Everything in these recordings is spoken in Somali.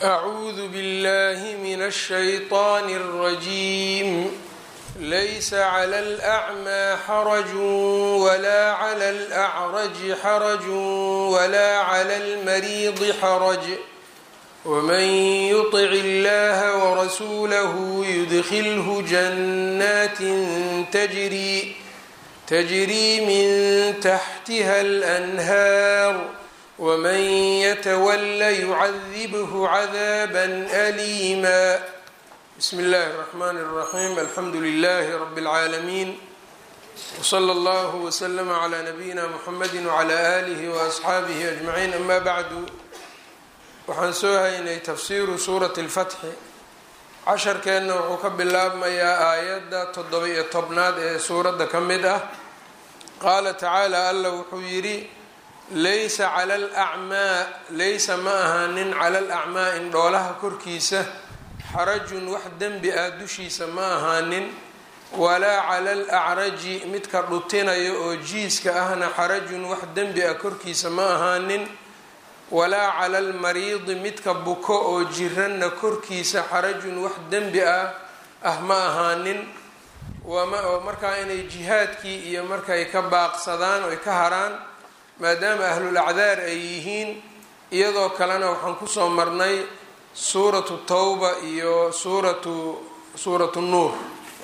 أعوذ بالله من الشيطان الرجيم ليس على الأعمى حرج ولا على الأعرج حرج ولا على المريض حرج ومن يطع الله ورسوله يدخله جنات تجري تجري من تحتها الأنهار ومن يتول يعذبه عذابا أليما بسم الله الرحمن الرحيم الحمد لله رب العالمين وصلى الله وسلم على نبينا محمد وعلى آله وأصحaabihi أجمعين أما bعdu waxaan soo haynay tafsiru suuraة الفتxi casharkeenna wuxuu ka bilaabmayaa aayadda toddoba-iyo tobnaad ee suuradda ka mid ah qaala tacaala alla wuxuu yidhi laysa cala alacmaa laysa ma ahaanin cala alacmaa indhoolaha korkiisa xarajun wax dembi ah dushiisa ma ahaanin walaa cala alacraji midka dhutinaya oo jiiska ahna xarajun wax dembi ah korkiisa ma ahaanin walaa cala almariidi midka buko oo jiranna korkiisa xarajun wax dembi ah ah ma ahaanin oo markaa inay jihaadkii iyo markay ka baaqsadaan oy ka haraan maadaama ahlul acdaar ay yihiin iyadoo kalena waxaan kusoo marnay suuratu tawba iyo suuratu suuratu nuur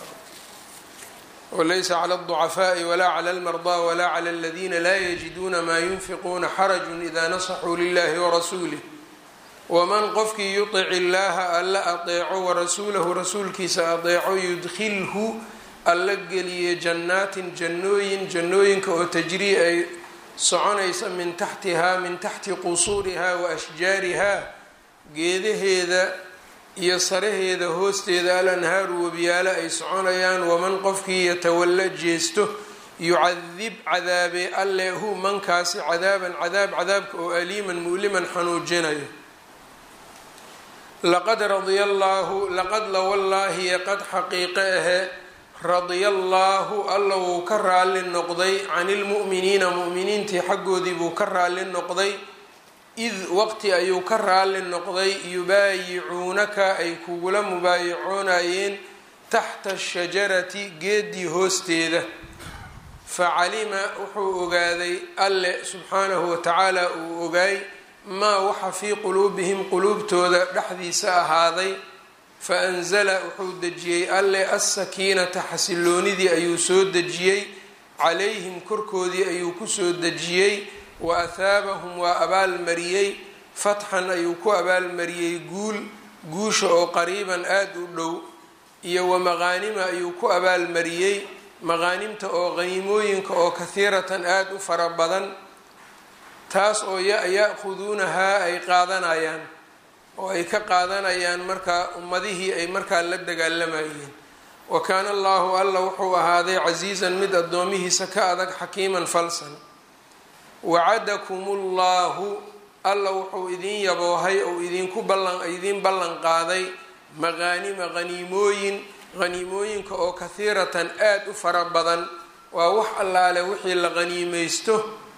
walaysa cala alducafaa'i walaa cala almardaa walaa cala aladiina laa yajiduuna maa yunfiquuna xarajun idaa nasaxuu lilahi warasuulih waman qofkii yutic illaaha alla adeeco warasuulahu rasuulkiisa adeeco yudkhilhu alla geliye jannaatin jannooyin jannooyinka oo tajrii ay soconaysa min taxtihaa min taxti qusuurihaa wa ashjaarihaa geedaheeda iyo saraheeda hoosteeda al anhaaru webiyaalo ay soconayaan waman qofkii yatawalla jeesto yucadib cadaabe alle hu mankaasi cadaaban cadaab cadaabka oo aliiman mu'liman xanuujinayo laqad radia allaahu laqad la wallaahi qad xaqiiqe ahe radia allaahu alla wuu ka raalli noqday can ilmu'miniina mu'miniintii xaggoodii buu ka raalli noqday id waqti ayuu ka raalli noqday yubaayicuunaka ay kugula mubaayicoonayeen taxta ashajarati geedii hoosteeda facalima wuxuu ogaaday alle subxaanahu watacaala uu ogaay maa waxa fii quluubihim quluubtooda dhexdiisa ahaaday fa anzala wuxuu dejiyey alle assakiinata xasiloonidii ayuu soo dejiyey calayhim korkoodii ayuu kusoo dejiyey wa athaabahum waa abaalmariyey fatxan ayuu ku abaalmariyey guul guusha oo qariiban aada u dhow iyo wa maqaanima ayuu ku abaalmariyey maqaanimta oo qaniimooyinka oo kahiiratan aada u fara badan taas oo ya-ya-khuduunahaa ay qaadanayaan oo ay ka qaadanayaan markaa ummadihii ay markaa la dagaalamayeen wa kaana allaahu alla wuxuu ahaaday casiizan mid addoomihiisa ka adag xakiiman falsan wacadakum ullahu alla wuxuu idin yaboohay ou idinku ballan idiin ballan qaaday maqaanima qaniimooyin qaniimooyinka oo kahiiratan aada u fara badan waa wax allaale wixii la qaniimaysto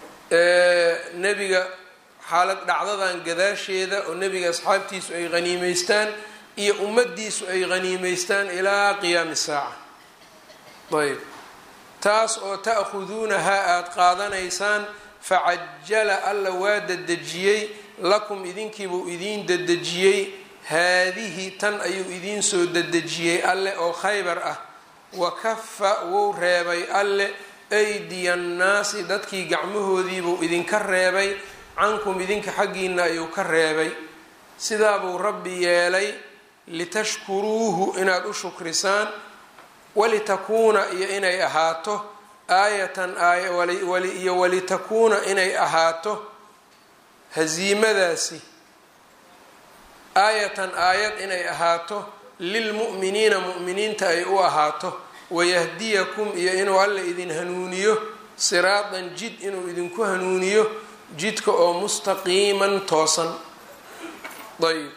nebiga xaalad dhacdadan gadaasheeda oo nebiga asxaabtiisu ay qaniimaystaan iyo ummadiisu ay qaniimaystaan ilaa qiyaami saaca ayb taas oo ta'khuduunahaa aada qaadanaysaan facajala alla waa dadejiyey lakum idinkiibuu idiin dadejiyey haadihi tan ayuu idiin soo dadejiyey alle oo khaybar ah wa kafa wou reebay alle aydiya annaasi dadkii gacmahoodiibuu idinka reebay cankum idinka xaggiina ayuu ka reebay sidaabuu rabbi yeelay litashkuruuhu inaad u shukrisaan walitakuuna iyo inay ahaato aayatan iyo walitakuuna inay ahaato hasiimadaasi aayatan aayad inay ahaato lilmu'miniina mu'miniinta ay u ahaato wayahdiyakum iyo inuu alla idin hanuuniyo siraadan jid inuu idinku hanuuniyo jidka oo mustaqiiman toosan ayb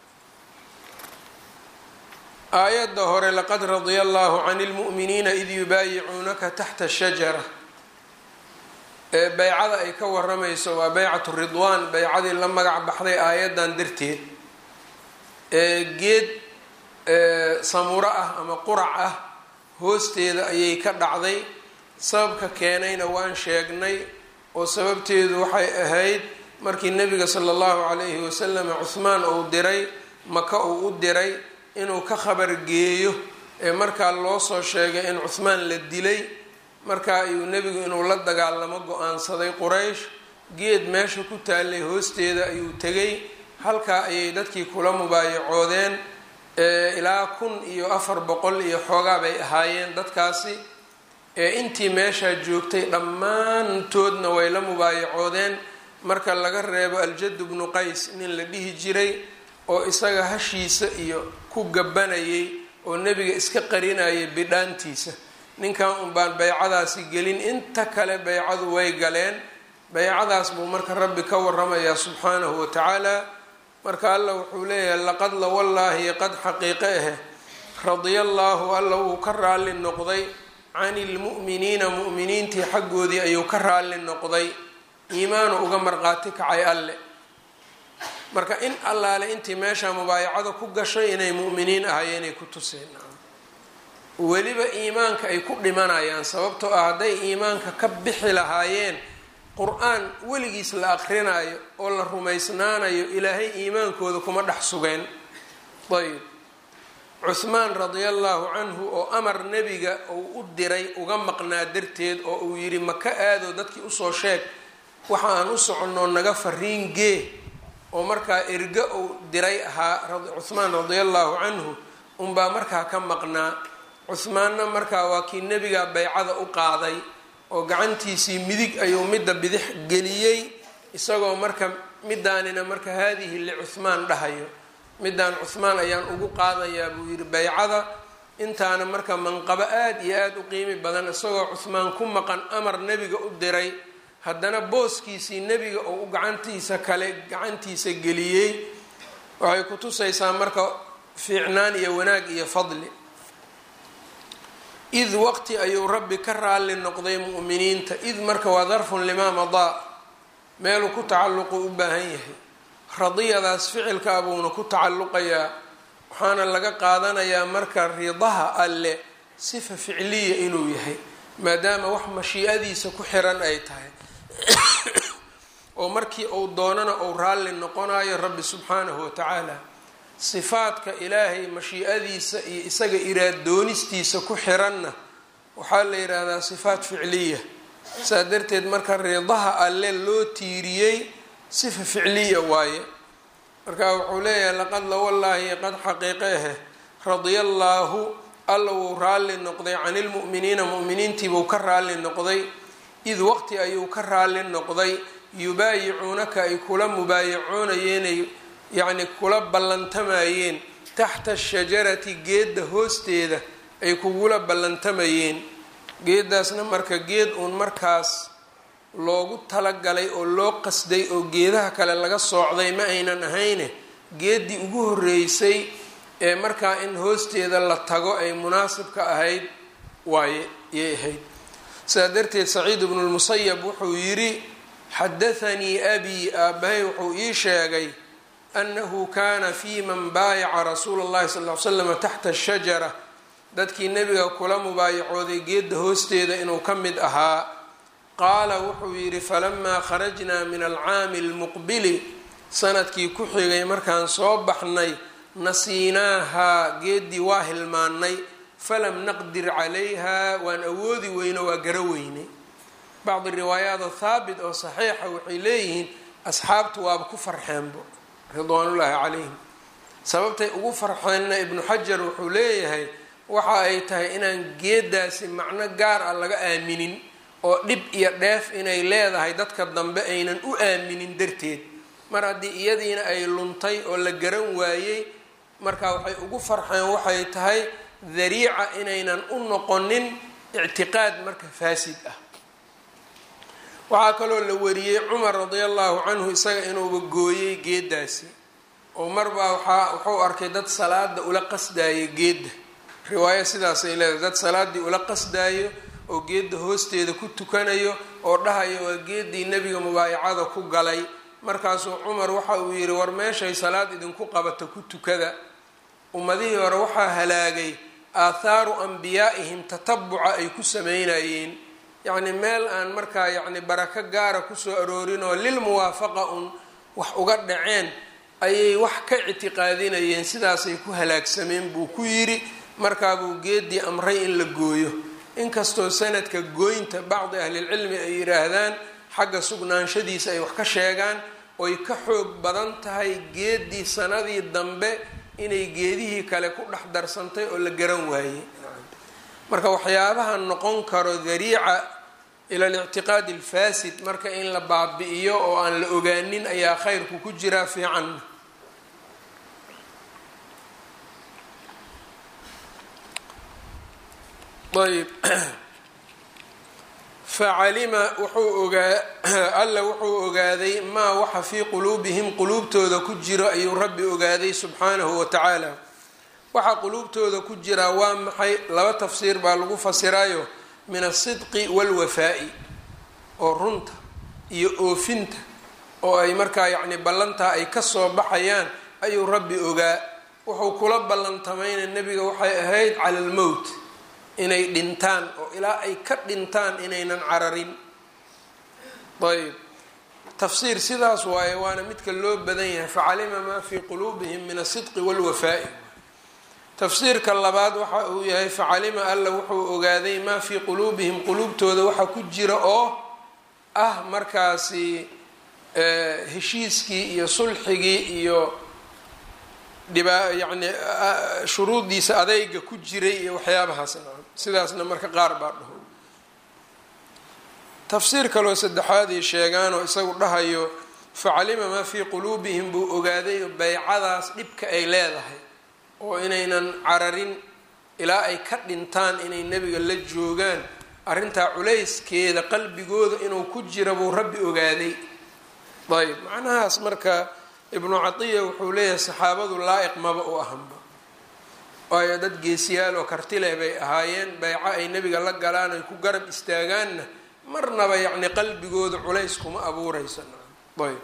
aayadda hore laqad radia allahu can lmu'miniina id yubaayicuunaka taxta shajara ee beycada ay ka waramayso waa beycatu ridwaan beycadii la magac baxday aayaddan darteed geed samuro ah ama qurac ah hoosteeda ayay ka dhacday sababka keenayna waan sheegnay oo sababteedu waxay ahayd markii nebiga sala allahu calayhi wasalam cuhmaan uu diray maka uu u diray inuu ka khabar geeyo ee markaa loo soo sheegay in cuhmaan la dilay markaa ayuu nebigu inuu la dagaalamo go-aansaday quraysh geed meesha ku taallay hoosteeda ayuu tegay halkaa ayay dadkii kula mubaayacoodeen ilaa kun iyo afar boqol iyo xoogaa bay ahaayeen dadkaasi ee intii meeshaa joogtay dhammaantoodna way la mubaayacoodeen marka laga reebo aljadu bnu qays nin la dhihi jiray oo isaga hashiisa iyo ku gabanayay oo nebiga iska qarinayay bidhaantiisa ninkan unbaan baycadaasi gelin inta kale baycadu way galeen baycadaas buu marka rabbi ka waramayaa subxaanahu wa tacaala marka alla wuxuu leeyahay laqad la wallaahi qad xaqiiqe ahe radia allaahu alla wuu ka raalli noqday can ilmu'miniina mu'miniintii xaggoodii ayuu ka raalli noqday iimaanu uga marqaati kacay alle marka in allaale intii meesha mubaayacada ku gashay inay mu'miniin ahayeenay ku tuseen weliba iimaanka ay ku dhimanayaan sababtoo ah hadday iimaanka ka bixi lahaayeen qur-aan weligiis la aqrinayo oo la rumaysnaanayo ilaahay iimaankooda kuma dhex sugeen ayb cuhmaan radia allaahu canhu oo amar nebiga uu u diray uga maqnaa darteed oo uu yidhi maka aadoo dadkii usoo sheeg waxa aan u soconoo naga fariin gee oo markaa erga uu diray ahaa cuhmaan radia allaahu canhu unbaa markaa ka maqnaa cuhmaanna markaa waa kii nebiga baycada u qaaday oo gacantiisii midig ayuu midda bidix geliyey isagoo marka midaanina marka haadihi licuhmaan dhahayo midaan cuhmaan ayaan ugu qaadayaa buu yidhi baycada intaana marka manqabo aada iyo aada u qiimi badan isagoo cuhmaan ku maqan amar nebiga u diray haddana booskiisii nebiga oo u gacantiisa kale gacantiisa geliyey waxay ku tusaysaa marka fiicnaan iyo wanaag iyo fadli id waqti ayuu rabbi ka raalli noqday mu'miniinta id marka waa darfun limaa madaa meeluu ku tacalluqu u baahan yahay radiyadaas ficilka abuuna ku tacalluqayaa waxaana laga qaadanayaa marka ridaha alle sifa ficliya inuu yahay maadaama wax mashiicadiisa ku xiran ay tahay oo markii uu doonana uu raalli noqonayo rabbi subxaanahu wa tacaala sifaadka ilaahay mashiicadiisa iyo isaga iraaddoonistiisa ku xiranna waxaa la yidhaahdaa sifaat ficliya saa darteed marka ridaha alle loo tiiriyey sifa ficliya waaye marka wuxuu leeyahay laqad la wallaahi qad xaqiiqeehe radia allaahu alla wuu raalli noqday can ilmu'miniina mu'miniintiibuu ka raalli noqday id waqti ayuu ka raalli noqday yubaayicuunaka ay kula mubaayacoonayeenay yacni kula ballantamayeen taxta ashajarati geedda hoosteeda ay kugula ballantamayeen geeddaasna marka geed uun markaas loogu talagalay oo loo qasday oo geedaha kale laga soocday ma aynan ahayne geeddii ugu horreysay ee markaa in hoosteeda la tago ay munaasibka ahayd waaye yay ahayd sidaa darteed saciid ibnu lmusayab wuxuu yidhi xadathanii abii aabbahay wuxuu ii sheegay annahu kaana fii man baayaca rasuula اllahi sal ly slam taxta ashajara dadkii nebiga kula mubaayacooday geedda hoosteeda inuu ka mid ahaa qaala wuxuu yidhi falamaa kharajnaa min alcaami almuqbili sanadkii ku xigay markaan soo baxnay nasiinaahaa geeddii waa hilmaannay falam naqdir calayha waan awoodi weyno waa gara weynay bacdi riwaayaado haabit oo saxiixa waxay leeyihiin asxaabtu waaba ku farxeenbo ridwaanullaahi calayhim sababtay ugu farxeenna ibnu xajar wuxuu leeyahay waxa ay tahay inaan geeddaasi macno gaar ah laga aaminin oo dhib iyo dheef inay leedahay dadka dambe aynan u aaminin darteed mar haddii iyadiina ay luntay oo la garan waayey marka waxay ugu farxeen waxay tahay dariica inaynan u noqonin ictiqaad marka faasid ah waxaa kaloo la wariyey cumar radia allahu canhu isaga inuuba gooyey geeddaasi oo marbaa waxaa wuxuu arkay dad salaada ula qasdaaya geedda riwaayo sidaasay leedahay dad salaaddii ula qasdaayo oo geedda hoosteeda ku tukanayo oo dhahayo waa geeddii nebiga mubaayacada ku galay markaasuu cumar waxa uu yidhi war meeshay salaad idinku qabata ku tukada ummadihii hore waxaa halaagay aathaaru ambiyaa'ihim tatabuca ay ku sameynayeen yacni meel aan markaa yacni barako gaara kusoo aroorin oo lilmuwaafaqa un wax uga dhaceen ayay wax ka ictiqaadinayeen sidaasay ku halaagsameen buu ku yidhi markaabuu geedii amray in la gooyo inkastoo sanadka gooynta bacdi ahlilcilmi ay yidhaahdaan xagga sugnaanshadiisa ay wax ka sheegaan oy ka xoog badan tahay geedii sanadii dambe inay geedihii kale ku dhex darsantay oo la garan waayey marka waxyaabaha noqon karo dariica ila alictiqaadi alfasid marka in la baabi'iyo oo aan la ogaanin ayaa khayrku ku jiraa fiican ayb facalima wuxuu ogaa alla wuxuu ogaaday maa waxa fii quluubihim quluubtooda ku jiro ayuu rabbi ogaaday subxaanahu wa tacaala waxaa quluubtooda ku jiraa waa maxay laba tafsiir baa lagu fasirayo min asidqi walwafaa'i oo runta iyo oofinta oo ay markaa yacni ballantaa ay kasoo baxayaan ayuu rabbi ogaa wuxuu kula ballantamayna nebiga waxay ahayd cala almowt inay dhintaan oo ilaa ay ka dhintaan inaynan cararin ayb tafsiir sidaas waaye waana midka loo badan yahay facalima maa fii quluubihim min asidqi walwafaa'i tafsiirka labaad waxa uu yahay facalima alla wuxuu ogaaday maa fii quluubihim quluubtooda waxa ku jira oo ah markaasi heshiiskii iyo sulxigii iyo dhibaa yacni shuruudiisa adeyga ku jiray iyo waxyaabahaas sidaasna marka qaar baa dhaho tafsiir kaloo saddexaad ay sheegaan oo isagu dhahayo facalima maa fii quluubihim buu ogaaday beycadaas dhibka ay leedahay oo inaynan cararin ilaa ay ka dhintaan inay nebiga la joogaan arrintaa culayskeeda qalbigooda inuu ku jira buu rabbi ogaaday ayb macnahaas marka ibnu catiya wuxuu leeyahay saxaabadu laa-iq maba u ahanba waayo dad geesiyaal oo kartileh bay ahaayeen beyco ay nebiga la galaan ay ku garab istaagaanna marnaba yacni qalbigooda culays kuma abuuraysa ayb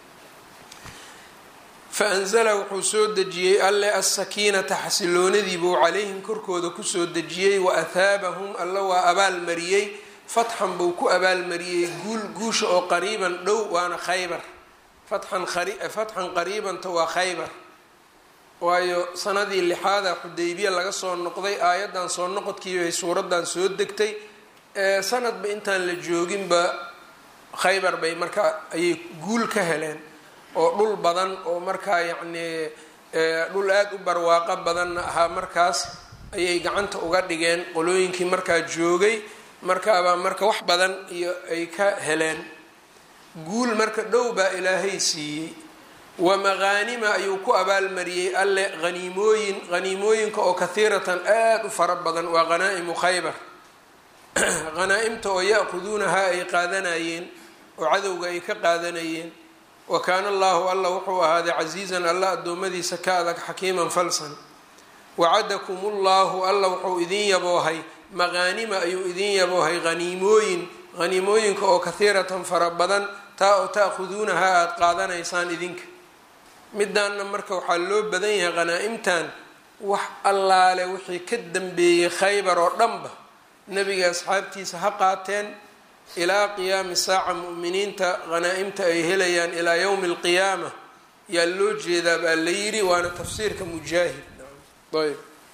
faanzala wuxuu soo dejiyey alle asakiinata xasiloonadiibuu calayhim korkooda kusoo dejiyey wa athaabahum alla waa abaalmariyey fatxan buu ku abaalmariyey guul guusha oo qariiban dhow waana khaybar fatxan fatxan qariibanta waa khaybar waayo sanadii lixaada xudaybiya laga soo noqday aayaddan soo noqodkiibay suuraddan soo degtay sanadba intaan la jooginba khaybar bay markaa ayay guul ka heleen oo dhul badan oo markaa yacnii dhul aada u barwaaqo badanna ahaa markaas ayay gacanta uga dhigeen qolooyinkii markaa joogay markaabaa marka wax badan iyo ay ka heleen guul marka dhow baa ilaahay siiyey wa maqaanima ayuu ku abaalmariyey alle haniimooyin haniimooyinka oo kahiiratan aada u fara badan waa hanaa'imu khaybar hanaa-imta oo ya-khuduunahaa ay qaadanayeen oo cadowga ay ka qaadanayeen wa kaana allahu alla wuxuu ahaaday casiizan alla addoommadiisa ka adag xakiiman falsan wacadakum ullahu alla wuxuu idin yaboohay maqaanima ayuu idin yaboohay haniimooyin haniimooyinka oo kahiiratan fara badan taa oo ta'khuduunahaa aada qaadanaysaan idinka midaanna marka waxaa loo badan yahay hanaa-imtan wax allaale wixii ka dambeeyey khaybar oo dhanba nebiga asxaabtiisa ha qaateen ilaa qiyaami saaca mu'miniinta hanaa-imta ay helayaan ilaa yowmi alqiyaama yaa loo jeedaa baa la yidhi waana tafsiirka mujaahid ayb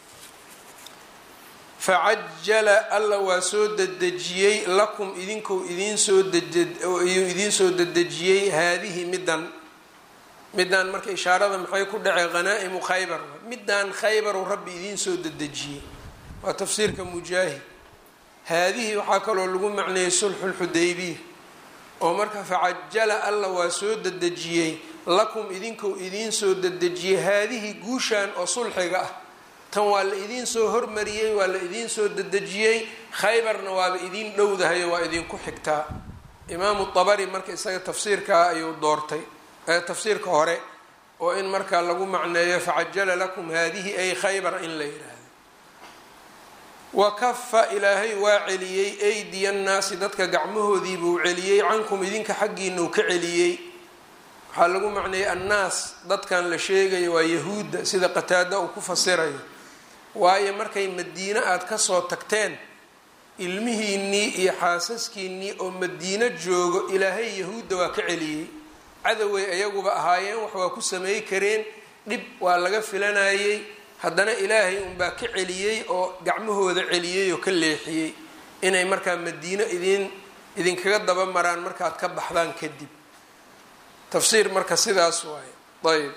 facajala alla waa soo dedejiyey lakum idinku idinsoo iyuu idiin soo dedejiyey haadihi middan middan marka ishaarada maxay ku dhacay hanaa-imu khaybar middan khaybaru rabbi idiin soo dedejiyey waa tafsiirka mujaahid haadihi waxaa kaloo lagu macneeyey sulxu lxudaybiya oo marka facajala alla waa soo dedejiyey lakum idinku idiin soo dedejiyey haadihi guushan oo sulxiga ah tan waa la idiin soo hormariyey waa la idiin soo dedejiyey khaybarna waaba idiin dhowdahayo waa idinku xigtaa imaamu dabari marka isaga tafsiirkaa ayuu doortay tafsiirka hore oo in markaa lagu macneeyo facajala lakum haadihi ay khaybar in la yidhaahdo wa kafa ilaahay waa celiyey aydiya nnaasi dadka gacmahoodii buu celiyey cankum idinka xaggiinau ka celiyey waxaa lagu macneeyey annaas dadkan la sheegayo waa yahuudda sida qataada uu ku fasirayo waayo markay madiine aada kasoo tagteen ilmihiinnii iyo xaasaskiinnii oo madiino joogo ilaahay yahuudda waa ka celiyey cadoway ayaguba ahaayeen wax waa ku sameey kareen dhib waa laga filanayey haddana ilaahay unbaa ka celiyey oo gacmahooda celiyey oo ka leexiyey inay markaa madiino idin idinkaga daba maraan markaad ka baxdaan kadib tafsiir marka sidaas waaye ayb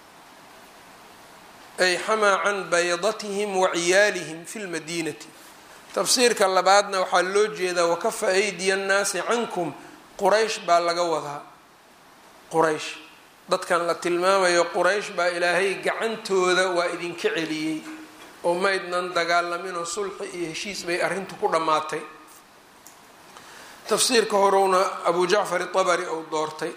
ay xamaa can baydatihim wa ciyaalihim fi lmadiinati tafsiirka labaadna waxaa loo jeedaa wakafa aydiya annaasi cankum quraysh baa laga wadaa quraysh dadkan la tilmaamayo quraysh baa ilaahay gacantooda waa idinka celiyey oo maydnan dagaalaminoo sulxi iyo heshiis bay arrintu ku dhammaatay tafsiirka horowna abu jacfar itabari ou doortay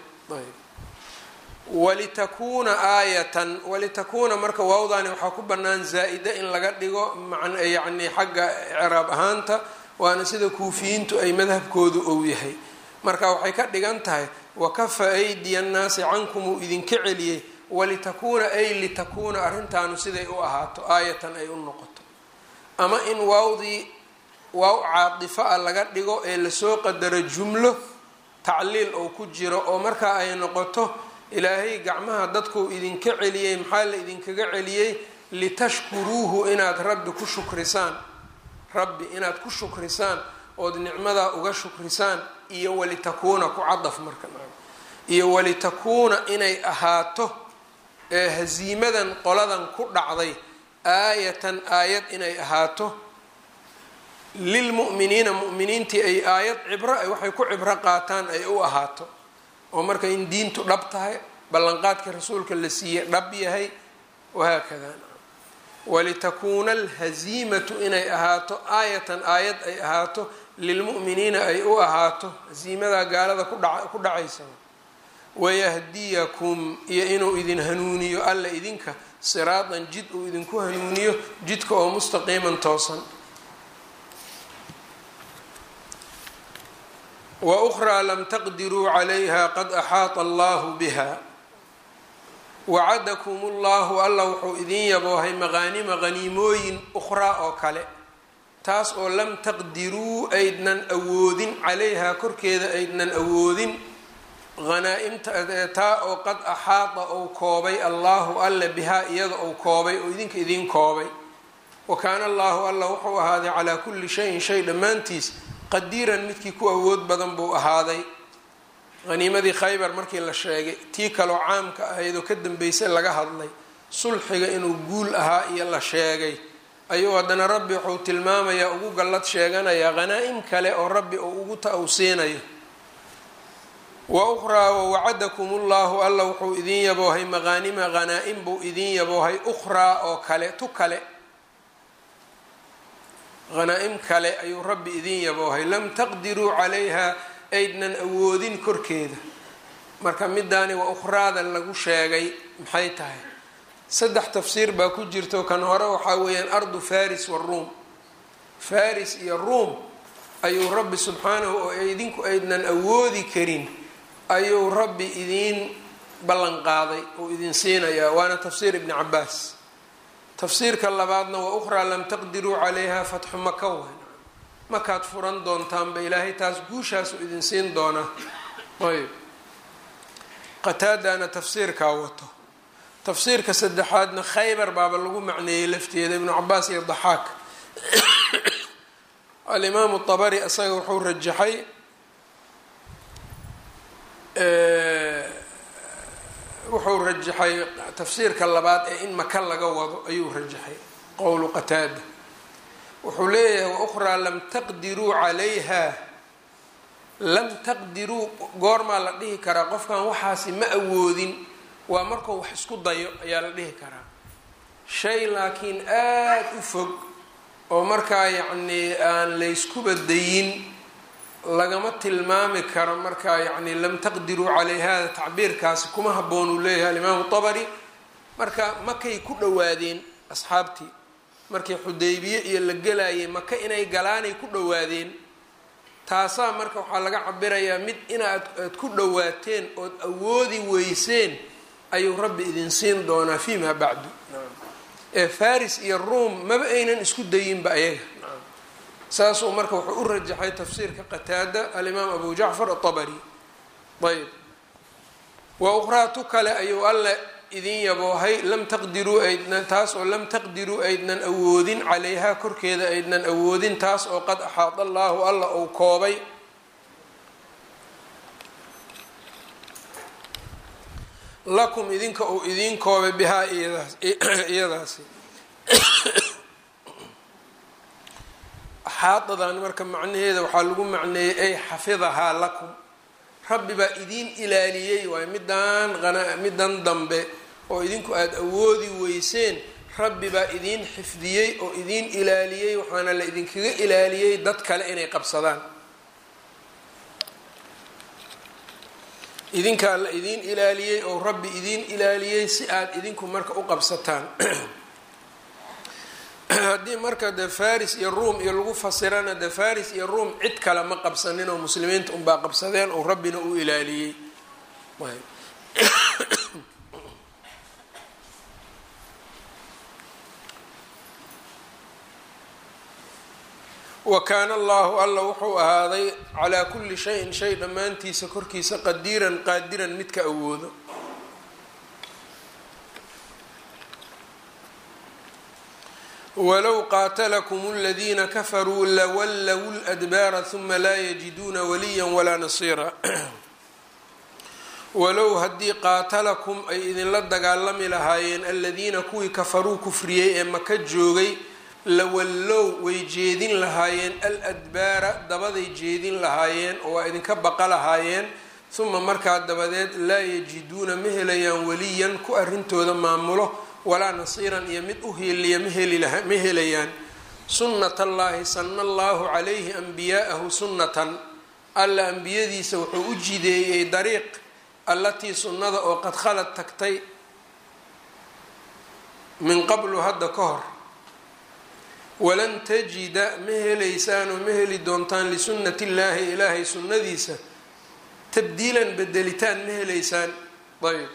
walitakuuna aayatan walitakuuna marka waawdaani waxaa ku bannaan zaa-ida in laga dhigo yacni xagga ciraab ahaanta waana sida kuufiyiintu ay madhabkoodu ou yahay marka waxay ka dhigan tahay wakafa aydiya annaasi cankum uu idinka celiyey walitakuuna ay litakuuna arrintaanu siday u ahaato aayatan ay u noqoto ama in waawdii waaw caadifa a laga dhigo ee lasoo qadaro jumlo tacliil oo ku jiro oo markaa ay noqoto ilaahay gacmaha dadkuu idinka celiyey maxaa la idinkaga celiyey litashkuruuhu inaad rabbi ku shukrisaan rabbi inaad ku shukrisaan ood nicmadaa uga shukrisaan iyo walitakuuna ku cadaf marka iyo walitakuuna inay ahaato ee hasiimadan qoladan ku dhacday aayatan aayad inay ahaato lilmu'miniina mu'miniintii ay aayad cibro waxay ku cibro qaataan ay u ahaato oo marka in diintu dhab tahay ballanqaadka rasuulka la siiyey dhab yahay wahaakada walitakuuna alhaziimatu inay ahaato aayatan aayad ay ahaato lilmu'miniina ay u ahaato hasiimadaa gaalada ku dhacaysa wayahdiyakum iyo inuu idin hanuuniyo alla idinka siraatan jid uu idinku hanuuniyo jidka oo mustaqiiman toosan wa ukhraa lam taqdiruu calayha qad axaata allahu biha wacadakum ullahu alla wuxuu idin yaboohay maqaanima qaniimooyin ukhraa oo kale taas oo lam taqdiruu aydnan awoodin calayhaa korkeeda aydnan awoodin hanaa-imta taa oo qad axaata ou koobay allahu alle bihaa iyada ou koobay oo idinka idiin koobay wa kaana allahu alla wuxuu ahaaday calaa kulli shayin shay dhammaantiis qadiiran midkii ku awood badan buu ahaaday haniimadii khaybar markii la sheegay tii kaloo caamka ahayd oo ka dambeysay laga hadlay sulxiga inuu guul ahaa iyo la sheegay ayuu haddana rabbi wuxuu tilmaamayaa ugu gallad sheeganayaa hanaa-im kale oo rabbi uu ugu ta-wsiinayo wa ukhraa wawacadakum ullahu alla wuxuu idin yaboohay maqaanima hanaa-im buu idin yaboohay ukhraa oo kale tu kale hanaa-im kale ayuu rabbi idin yaboohay lam taqdiruu calayha aydnan awoodin korkeeda marka midaani waa ukhraada lagu sheegay maxay tahay saddex tafsiir baa ku jirto kan hore waxaa weeyaan ardu faris waruum faris iyo ruum ayuu rabbi subxaanahu oo idinku aydnan awoodi karin ayuu rabbi idiin ballan qaaday oo idin siinayaa waana tafsiir ibni cabaas tafsiirka labaadna waa ukhraa lam taqdiruu calayha fatxu maka wayn makaad furan doontaanba ilaahay taas guushaasu idin siin doonaa ayb qataadana tafsiirkaa wato tafsiirka saddexaadna khaybar baaba lagu macneeyey lafteeda ibnu cabaas iyo daxaak alimaamu dabari isaga wuxuu rajaxay wuxuu rajaxay tafsiirka labaad ee in maka laga wado ayuu rajaxay qowlu qataada wuxuu leeyahay waukhraa lam taqdiruu calayha lam taqdiruu goormaa la dhihi karaa qofkan waxaasi ma awoodin waa markuu wax isku dayo ayaa la dhihi karaa shay laakiin aada u fog oo markaa yacnii aan layskuba dayin lagama tilmaami karo markaa yacni lam taqdiruu calayha tacbiirkaasi kuma habboon uu leeyahay alimaamu tabari marka makay ku dhowaadeen asxaabtii markii xudaybiye iyo la gelayay maka inay galaanay ku dhowaadeen taasaa marka waxaa laga cabirayaa mid inaad aad ku dhowaateen ood awoodi weyseen ayuu rabbi idin siin doonaa fiimaa bacdu ee faris iyo ruom maba aynan isku dayinba ayaga saasuu marka wuxuu u rajaxay tafsiirka qataada alimaam abu jacfar atabari ayb wa ukhraatu kale ayuu alle idin yaboohay lam taqdiruu aydnan taas oo lam taqdiruu aydnan awoodin calayhaa korkeeda aydnan awoodin taas oo qad axaada allaahu alla uu koobay lakum idinka uu idiin koobay bihaa iyadaasi xaadadan marka macnaheeda waxaa lagu macneeyey ay xafidahaa lakum rabbi baa idiin ilaaliyey waayo midaan middan dambe oo idinku aada awoodi weyseen rabbi baa idiin xifdiyey oo idiin ilaaliyey waxaana la idinkaga ilaaliyey dad kale inay qabsadaan idinkaa la idiin ilaaliyey oo rabbi idiin ilaaliyey si aada idinku marka u qabsataan haddii marka de faris iyo ruom iyo lagu fasirana de faris iyo ruom cid kale ma qabsanin oo muslimiinta unbaa qabsadeen oo rabbina u ilaaliyey wa kaana allahu alla wuxuu ahaaday calaa kulli shayin shay dhammaantiisa korkiisa qadiiran qaadiran midka awoodo walow qaatalakum aladiina kafaruu lawallow ladbaara huma laa yajiduuna waliya walaa nasiira walow haddii qaatalakum ay idinla dagaalami lahaayeen aladiina kuwii kafaruu kufriyey ee maka joogay lawallow way jeedin lahaayeen aladbaara dabaday jeedin lahaayeen oo waa idinka baqa lahaayeen huma markaa dabadeed laa yajiduuna ma helayaan waliyan ku arrintooda maamulo walaa nasiiran iyo mid u hiiliya ma helayaan sunnat allaahi sana allaahu calayhi anbiyaa'ahu sunnatan alla ambiyadiisa wuxuu u jideeyey dariiq allatii sunnada oo qad khalad tagtay min qablu hadda ka hor walan tajida ma helaysaanoo ma heli doontaan lisunnati illaahi ilaahay sunnadiisa tabdiilan bedelitaan ma helaysaan ayb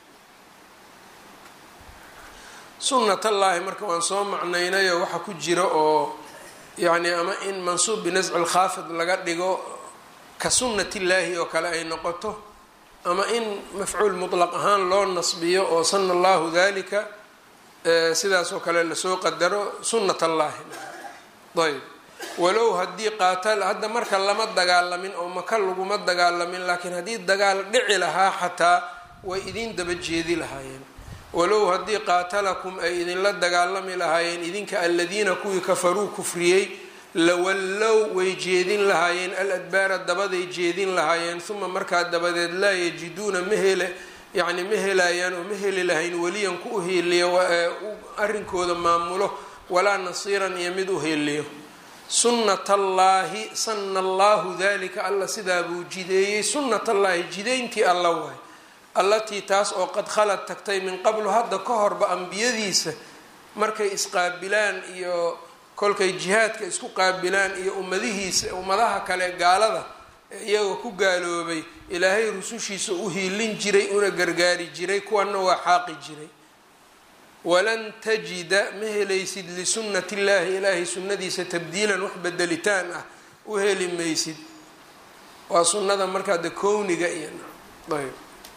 sunnatallaahi marka waan soo macnaynayo waxa ku jira oo yacni ama in mansuub binasci lkhaafid laga dhigo ka sunnatillaahi oo kale ay noqoto ama in mafcuul mutlaq ahaan loo nasbiyo oo sana allahu dalika sidaas oo kale lasoo qadaro sunnat allaahi ayb walow haddii qaatal hadda marka lama dagaalamin oo maka laguma dagaalamin laakiin haddii dagaal dhici lahaa xataa way idin daba jeedi lahaayeen walow haddii qaatalakum ay idinla dagaalami lahaayeen idinka aladiina kuwii kafaruu kufriyey lawallow way jeedin lahaayeen al adbaara dabaday jeedin lahaayeen uma markaa dabadeed laa yajiduuna ma hele yacni ma helayaan oo ma heli lahayn weliyan ku uheeliyo arrinkooda maamulo walaa nasiiran iyo mid uheeliyo sunnat allaahi sana allahu dalika alla sidaa buu jideeyey sunnat allaahi jidayntii alla waay allatii taas oo qad khalad tagtay min qablu hadda ka horba ambiyadiisa markay isqaabilaan iyo kolkay jihaadka isku qaabilaan iyo ummadihiisa ummadaha kale gaalada iyagoo ku gaaloobay ilaahay rusushiisa u hiilin jiray una gargaari jiray kuwana waa xaaqi jiray walan tajida ma helaysid lisunnati illaahi ilaahay sunnadiisa tabdiilan wax bedelitaan ah u heli maysid waa sunnada markaa de kowniga iyo ayb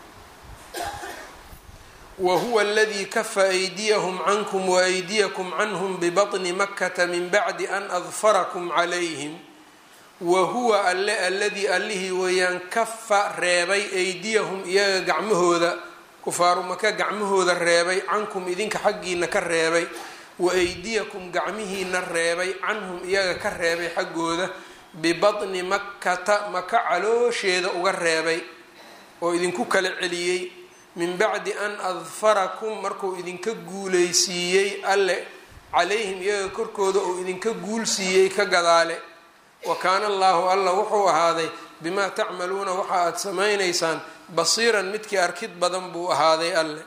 wahuwa aladii kafa aydiyahum cankum waaydiyakum canhum bibaطni makata min bacdi an adfarakum calayhim wahuwa alle alladii allihii weeyaan kafa reebay aydiyahum iyaga gacmahooda kufaaru maka gacmahooda reebay cankum idinka xaggiina ka reebay wa aydiyakum gacmihiina reebay canhum iyaga ka reebay xaggooda bibaطni makkata maka caloosheeda uga reebay oo idinku kala celiyey min bacdi an adfarakum markuu idinka guuleysiiyey alle calayhim iyaga korkooda uu idinka guulsiiyey ka gadaale wa kaana allaahu alla wuxuu ahaaday bimaa tacmaluuna waxa aada samaynaysaan basiiran midkii arkid badan buu ahaaday alle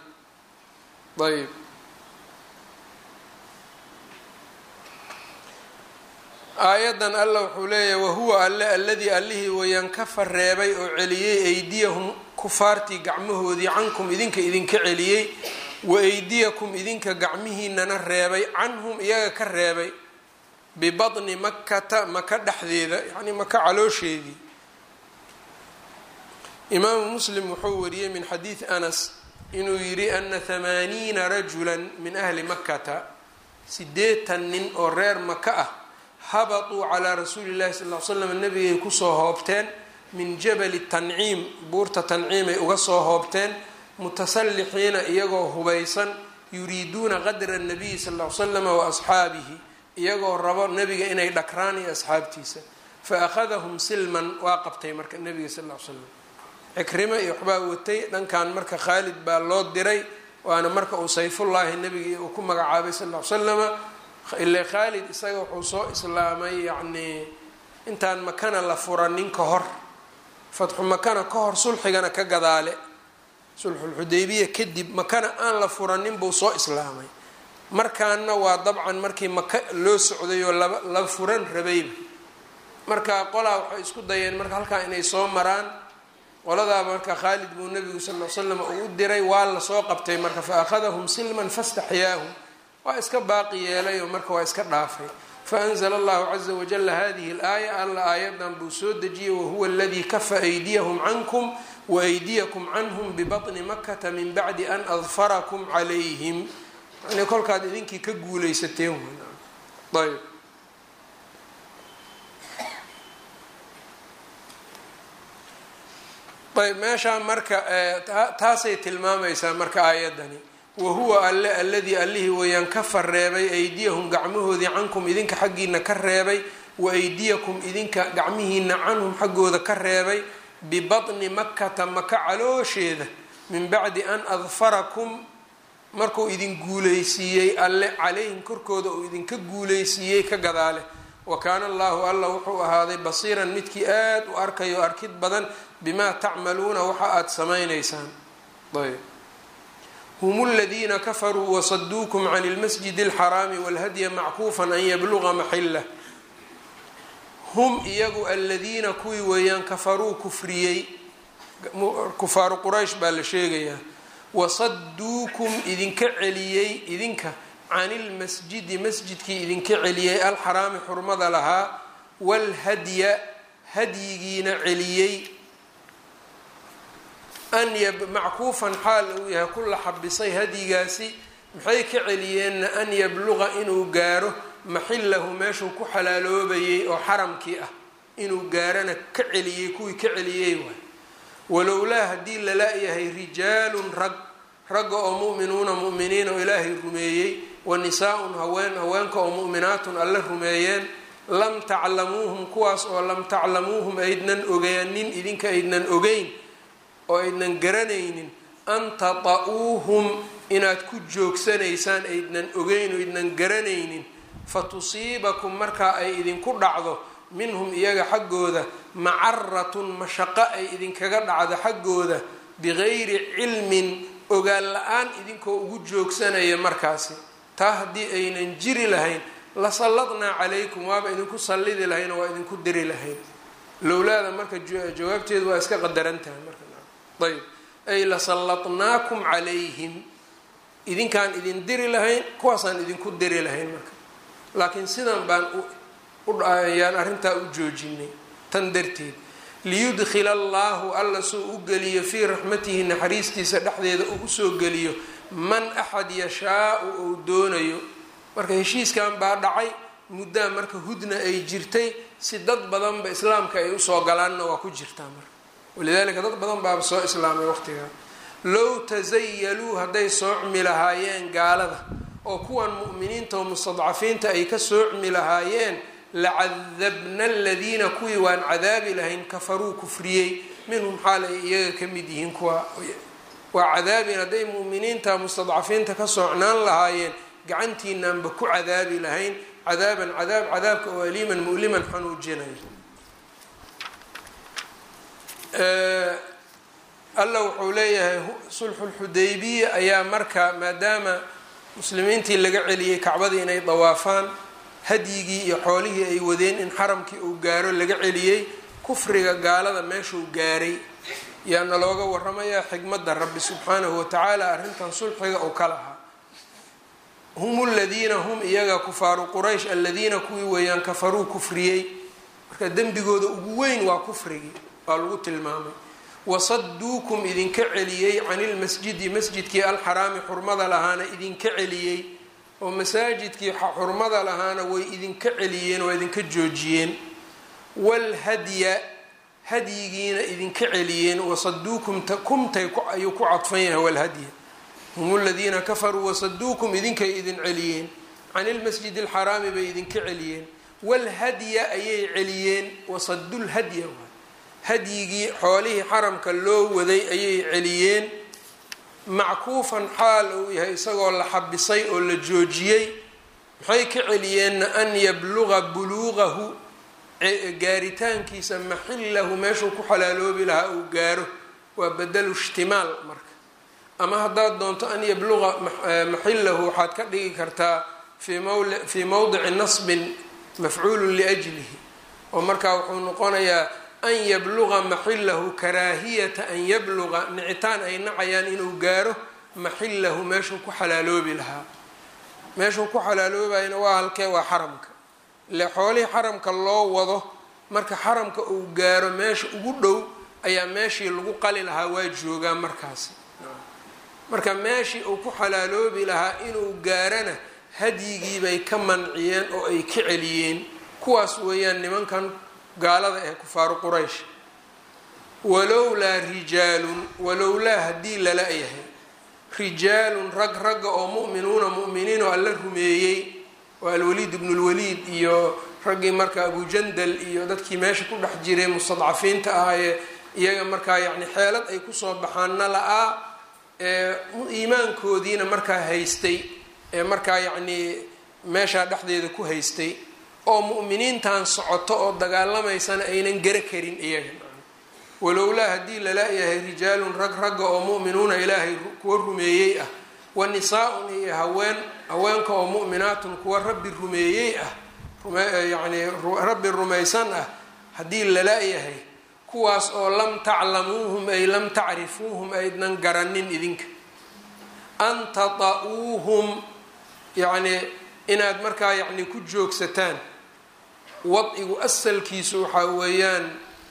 ayb aayaddan alla wuxuu leeyahay wahuwa alle alladii allihii wayaan kafa reebay oo celiyey eydiyahum kufaartii gacmahoodii cankum idinka idinka celiyey wa eydiyakum idinka gacmihiinana reebay canhum iyaga ka reebay bibatni makata maka dhexdeeda yacnii maka caloosheedii imaamu muslim wuxuu wariyey min xadiidi anas inuu yidhi ana hamaaniina rajulan min ahli makata sideetan nin oo reer maka ah habatuu calaa rasuuli llahi sal l slam nabigay kusoo hoobteen min jabali tanciim buurta tanciimay uga soo hoobteen mutasallixiina iyagoo hubaysan yuriiduuna qadra nabiyi sal l slama wa asxaabihi iyagoo rabo nebiga inay dhakraan iyo asxaabtiisa fa akhadahum silman waa qabtay marka nebiga sal l slam cikrimo iyo waxbaa watay dhankan marka khaalid baa loo diray waana marka uu sayfullaahi nebiga uu ku magacaabay sal l slama ile khaalid isaga wuxuu soo islaamay yacnii intaan makana la furanin ka hor fatxu makana ka hor sulxigana ka gadaale sulxulxudaybiya kadib makana aan la furanin buu soo islaamay markaana waa dabcan markii maka loo socday oo laba la furan rabayba marka qolaa waxay isku dayeen marka halkaa inay soo maraan qoladaaba marka khaalid buu nabigu sal l slam uu u diray waa lasoo qabtay marka fa akhadahum silman fastaxyaahum waa iska baaqi yeelay oo marka waa iska dhaafay faanzla allahu caza wajala hadihi اlaaya alla aayadan buu soo dejiyey wahuwa aladii kafa aydiyahum cankum waaydiyakum canhum bibaطni makata min bacdi an adfarakum calayhim yani kolkaad idinkii ka guuleysateen ayb ayb meeshaa marka taasay tilmaamaysaa marka aayadani wahuwa alle alladii allihii weyaan kafa reebay aydiyahum gacmahoodii cankum idinka xaggiina ka reebay wa aydiyakum idinka gacmihiina canhum xaggooda ka reebay bibatni makata maka caloosheeda min bacdi an adfarakum markuu idin guuleysiiyey alle calayhim korkooda uu idinka guuleysiiyey ka gadaale wa kaana allahu alla wuxuu ahaaday basiiran midkii aad u arkayo arkid badan bimaa tacmaluuna waxa aada samaynaysaan ayb hm اldina kafaruu wasaduukum can اlmasjid اlxaraami wاlhadya mackuufan an yabluga maxilah hum iyagu aladiina kuwii weeyaan kafaruu kufriyey kufaaru quraysh baa la sheegayaa wasaduukum idinka celiyey idinka can ilmasjidi masjidkii idinka celiyey alxaraami xurmada lahaa wاlhadya hadyigiina celiyey an mackuufan xaal uu yahay ku la xabisay hadyigaasi maxay ka celiyeenna an yabluqa inuu gaaro maxilahu meeshuu ku xalaaloobayay oo xaramkii ah inuu gaarana ka celiyey kuwii ka celiyey waay walowlaa haddii lala-yahay rijaalun rag ragga oo mu'minuuna mu'miniin oo ilaahay rumeeyey wa nisaa-un haween haweenka oo mu'minaatun alle rumeeyeen lam taclamuuhum kuwaas oo lam taclamuuhum aydnan ogaanin idinka aydnan ogeyn oo aydnan garanaynin an tata-uuhum inaad ku joogsanaysaan aydnan ogeyn oo aydnan garanaynin fa tusiibakum markaa ay idinku dhacdo minhum iyaga xaggooda macaratun mashaqo ay idinkaga dhacdo xaggooda bigayri cilmin ogaan la-aan idinkoo ugu joogsanaya markaasi taa haddii aynan jiri lahayn la salladnaa calaykum waaba idinku sallidi lahayn oo waa idinku diri lahayn lowlaada marka jawaabteedu waa iska qadaran tahay marka ayb ay lasallatnaakum calayhim idinkaan idin diri lahayn kuwaasaan idinku diri lahayn marka laakiin sidan baan uyaan arrintaa u joojinay tan darteed liyudkhila allaahu alla soo u geliyo fii raxmatihi naxariistiisa dhexdeeda uu usoo geliyo man axad yashaau ou doonayo marka heshiiskan baa dhacay muddaa marka hudna ay jirtay si dad badanba islaamka ay usoo galaanna waa ku jirtaa marka walidaalika dad badan baaba soo islaamay waqtigaa low tasayaluu hadday soocmi lahaayeen gaalada oo kuwan mu'miniinta oo mustadcafiinta ay ka soocmi lahaayeen lacadabna aladiina kuwii waan cadaabi lahayn kafaruu kufriyey minhum xaal ay iyaga ka mid yihiin kuwa waa cadaabin hadday mu'miniinta mustadcafiinta ka soocnaan lahaayeen gacantiinaanba ku cadaabi lahayn cadaaban cadaab cadaabka oo aliiman mu'liman xanuujinaya alla wuxuu leeyahay sulxulxudaybiya ayaa marka maadaama muslimiintii laga celiyey kacbadii inay dawaafaan hadyigii iyo xoolihii ay wadeen in xaramkii uu gaaro laga celiyey kufriga gaalada meeshuu gaaray yaana looga waramayaa xikmadda rabbi subxaanahu watacaala arrintan sulxiga uu ka lahaa hum ladiina hum iyaga kufaaru quraysh aladiina kuwii weeyaan kafaruu kufriyey marka dembigooda ugu weyn waa kufrigii waa lagu tilmaamay wasaduukum idinka celiyey can ilmasjidi masjidkii alxaraami xurmada lahaana idinka celiyey oo masaajidkii xurmada lahaana way idinka celiyeen waa idinka joojiyeen waalhadya hadyigiina idinka celiyeen wasaduukum kumtay ayuu ku cadfan yahay walhadya hum ladiina kafaruu wasaduukum idinkay idin celiyeen can ilmasjidi alxaraami bay idinka celiyeen walhadya ayay celiyeen wasadulhadya hadyigii xoolihii xaramka loo waday ayay celiyeen mackuufan xaal uu yahay isagoo la xabisay oo la joojiyey maxay ka celiyeenna an yabluga buluuqahu gaaritaankiisa maxillahu meeshuu ku xalaaloobi lahaa uu gaaro waa badalu ishtimaal marka ama haddaad doonto an yabluga maxillahu waxaad ka dhigi kartaa fii mowdici nasbin mafcuulun liajlihi oo markaa wuxuu noqonayaa an yabluga maxillahu karaahiyata an yabluga nicitaan ay nacayaan inuu gaaro maxillahu meeshuu ku xalaaloobi lahaa meeshuu ku xalaaloobayna waa halkee waa xaramka ile xoolihii xaramka loo wado marka xaramka uu gaaro meesha ugu dhow ayaa meeshii lagu qali lahaa waa joogaa markaasi marka meeshii uu ku xalaaloobi lahaa inuu gaarana hadyigii bay ka manciyeen oo ay ka celiyeen kuwaas weeyaan nimankan gaalada ee kufaaru quraysh walowlaa rijaalun walowlaa haddii lala yahay rijaalun rag ragga oo mu'minuuna mu'miniin oo alla rumeeyey waa alwaliid ibnu lwaliid iyo raggii marka abujandal iyo dadkii meesha ku dhex jiray mustadcafiinta ahaayee iyaga markaa yacni xeelad ay kusoo baxaanna la-aa ee iimaankoodiina markaa haystay ee markaa yacnii meeshaa dhexdeeda ku haystay oo mu'miniintan socoto oo dagaalamaysana aynan gara karin iyaga walowlaa haddii lala-yahay rijaalun rag ragga oo mu'minuuna ilaahay kuwa rumeeyey ah wa nisaa-un iyo haween haweenka oo mu'minaatun kuwa rabbi rumeeyey ah yacnii rabbi rumaysan ah haddii lala-yahay kuwaas oo lam taclamuuhum ay lam tacrifuuhum aydnan garanin idinka an tata-uuhum yacnii inaad markaa yacni ku joogsataan wadcigu asalkiisu waxaa weeyaan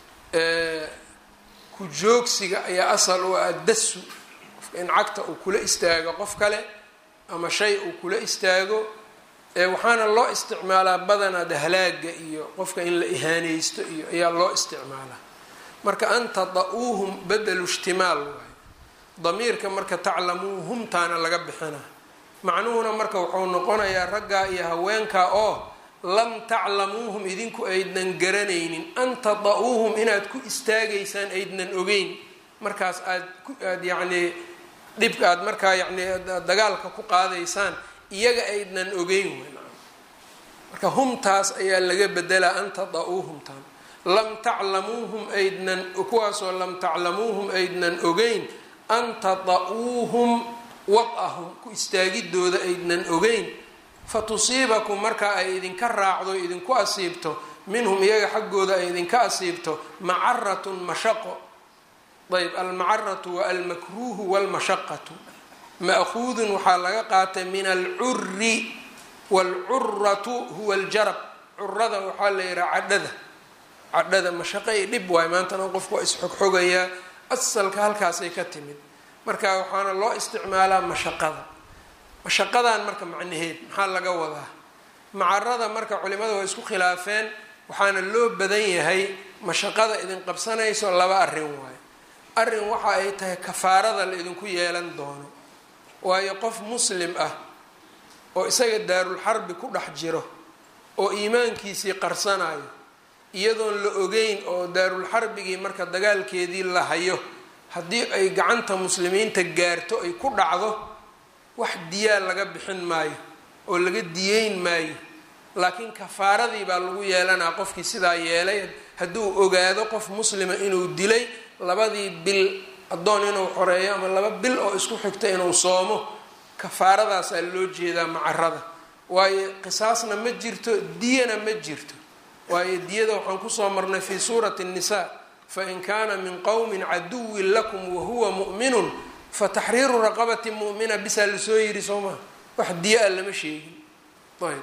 ku joogsiga ayaa asal u ah dasu qofka in cagta uu kula istaago qof kale ama shay uu kula istaago waxaana loo isticmaalaa badanaa dahlaaga iyo qofka in la ihaaneysto iyo ayaa loo isticmaalaa marka an tata-uuhum badelu ishtimaal waayo damiirka marka taclamuuhumtaana laga bixina macnuhuna marka wuxuu noqonayaa raggaa iyo haweenkaa oo lam taclamuuhum idinku aydnan garanaynin an tata-uuhum inaad ku istaagaysaan aydnan ogeyn markaas aad aad yacnii dhibka aad markaa yacnii dagaalka ku qaadaysaan iyaga aydnan ogeyn marka humtaas ayaa laga bedelaa an tata-uuhumtaan lam taclamuuhum aydnan kuwaasoo lam taclamuuhum aydnan ogeyn an tata-uuhum wad-ahum ku istaagidooda aydnan ogeyn fa tusiibakum markaa ay idinka raacdo idinku asiibto minhum iyaga xaggooda ay idinka asiibto macaratun mashaqo ayb almacaratu wa almakruuhu walmashaqatu ma'huudun waxaa laga qaatay min alcuri waalcuratu huwa aljarab curada waxaa la yihaha cadhada cadhada mashaqo i dhib waay maantana qofku waa isxogxogayaa asalka halkaasay ka timid marka waxaana loo isticmaalaa mashaqada mashaqadan marka macnaheed maxaa laga wadaa macarada marka culimada waa isku khilaafeen waxaana loo badan yahay mashaqada idin qabsanayso laba arrin waayo arrin waxa ay tahay kafaarada la idinku yeelan doono waayo qof muslim ah oo isaga daarulxarbi ku dhex jiro oo iimaankiisii qarsanayo iyadoon la ogeyn oo daarulxarbigii marka dagaalkeedii la hayo haddii ay gacanta muslimiinta gaarto ay ku dhacdo wax diyaa laga bixin maayo oo laga diyeyn maayo laakiin kafaaradii baa lagu yeelanaa qofkii sidaa yeelay hadduu ogaado qof muslima inuu dilay labadii bil addoon inuu xoreeyo ama laba bil oo isku xigta inuu soomo kafaaradaasaa loo jeedaa macarada waayo qisaasna ma jirto diyana ma jirto waayo diyada waxaan kusoo marnay fii suurati الnisa fain kaana min qowmi caduwin lakum wahuwa mu'minun fataxriiru raqabati mu'mina bisaa lasoo yiri soo maha wax diya a lama sheegin ayb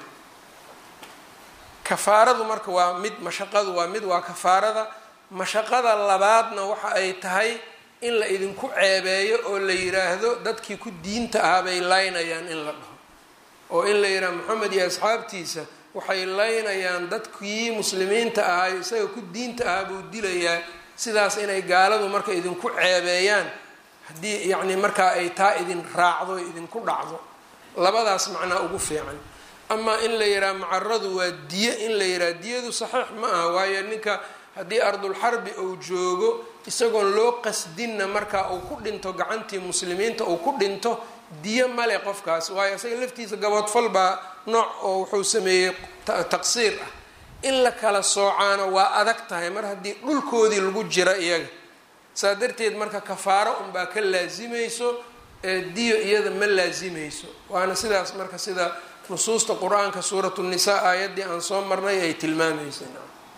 kafaaradu marka waa mid mashaqadu waa mid waa kafaarada mashaqada labaadna waxa ay tahay in la idinku ceebeeyo oo la yiraahdo dadkii ku diinta ahaa bay laynayaan in la dhaho oo in la yidhaha moxamed iyo asxaabtiisa waxay laynayaan dadkii muslimiinta ahaa isaga ku diinta ahaa buu dilayaa sidaas inay gaaladu marka idinku ceebeeyaan haddii yacni markaa ay taa idin raacdo idinku dhacdo labadaas macnaa ugu fiican amaa in la yidhaha macaradu waa diye in la yidhaha diyadu saxiix ma aha waayo ninka haddii ardulxarbi uu joogo isagoon loo qasdinna markaa uu ku dhinto gacantii muslimiinta uu ku dhinto diyo male qofkaas waayo isaga laftiisa gaboodfal baa nooc oo wuxuu sameeyey taqsiir ah in la kala soocaano waa adag tahay mar haddii dhulkoodii lagu jira iyaga saa darteed marka kafaaro unbaa ka laasimayso ee diyo iyada ma laasimayso waana sidaas marka sida nusuusta qur-aanka suuratu nisaa aayaddii aan soo marnay ay tilmaamaysa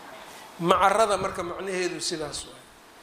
macarada marka macnaheedu sidaas waay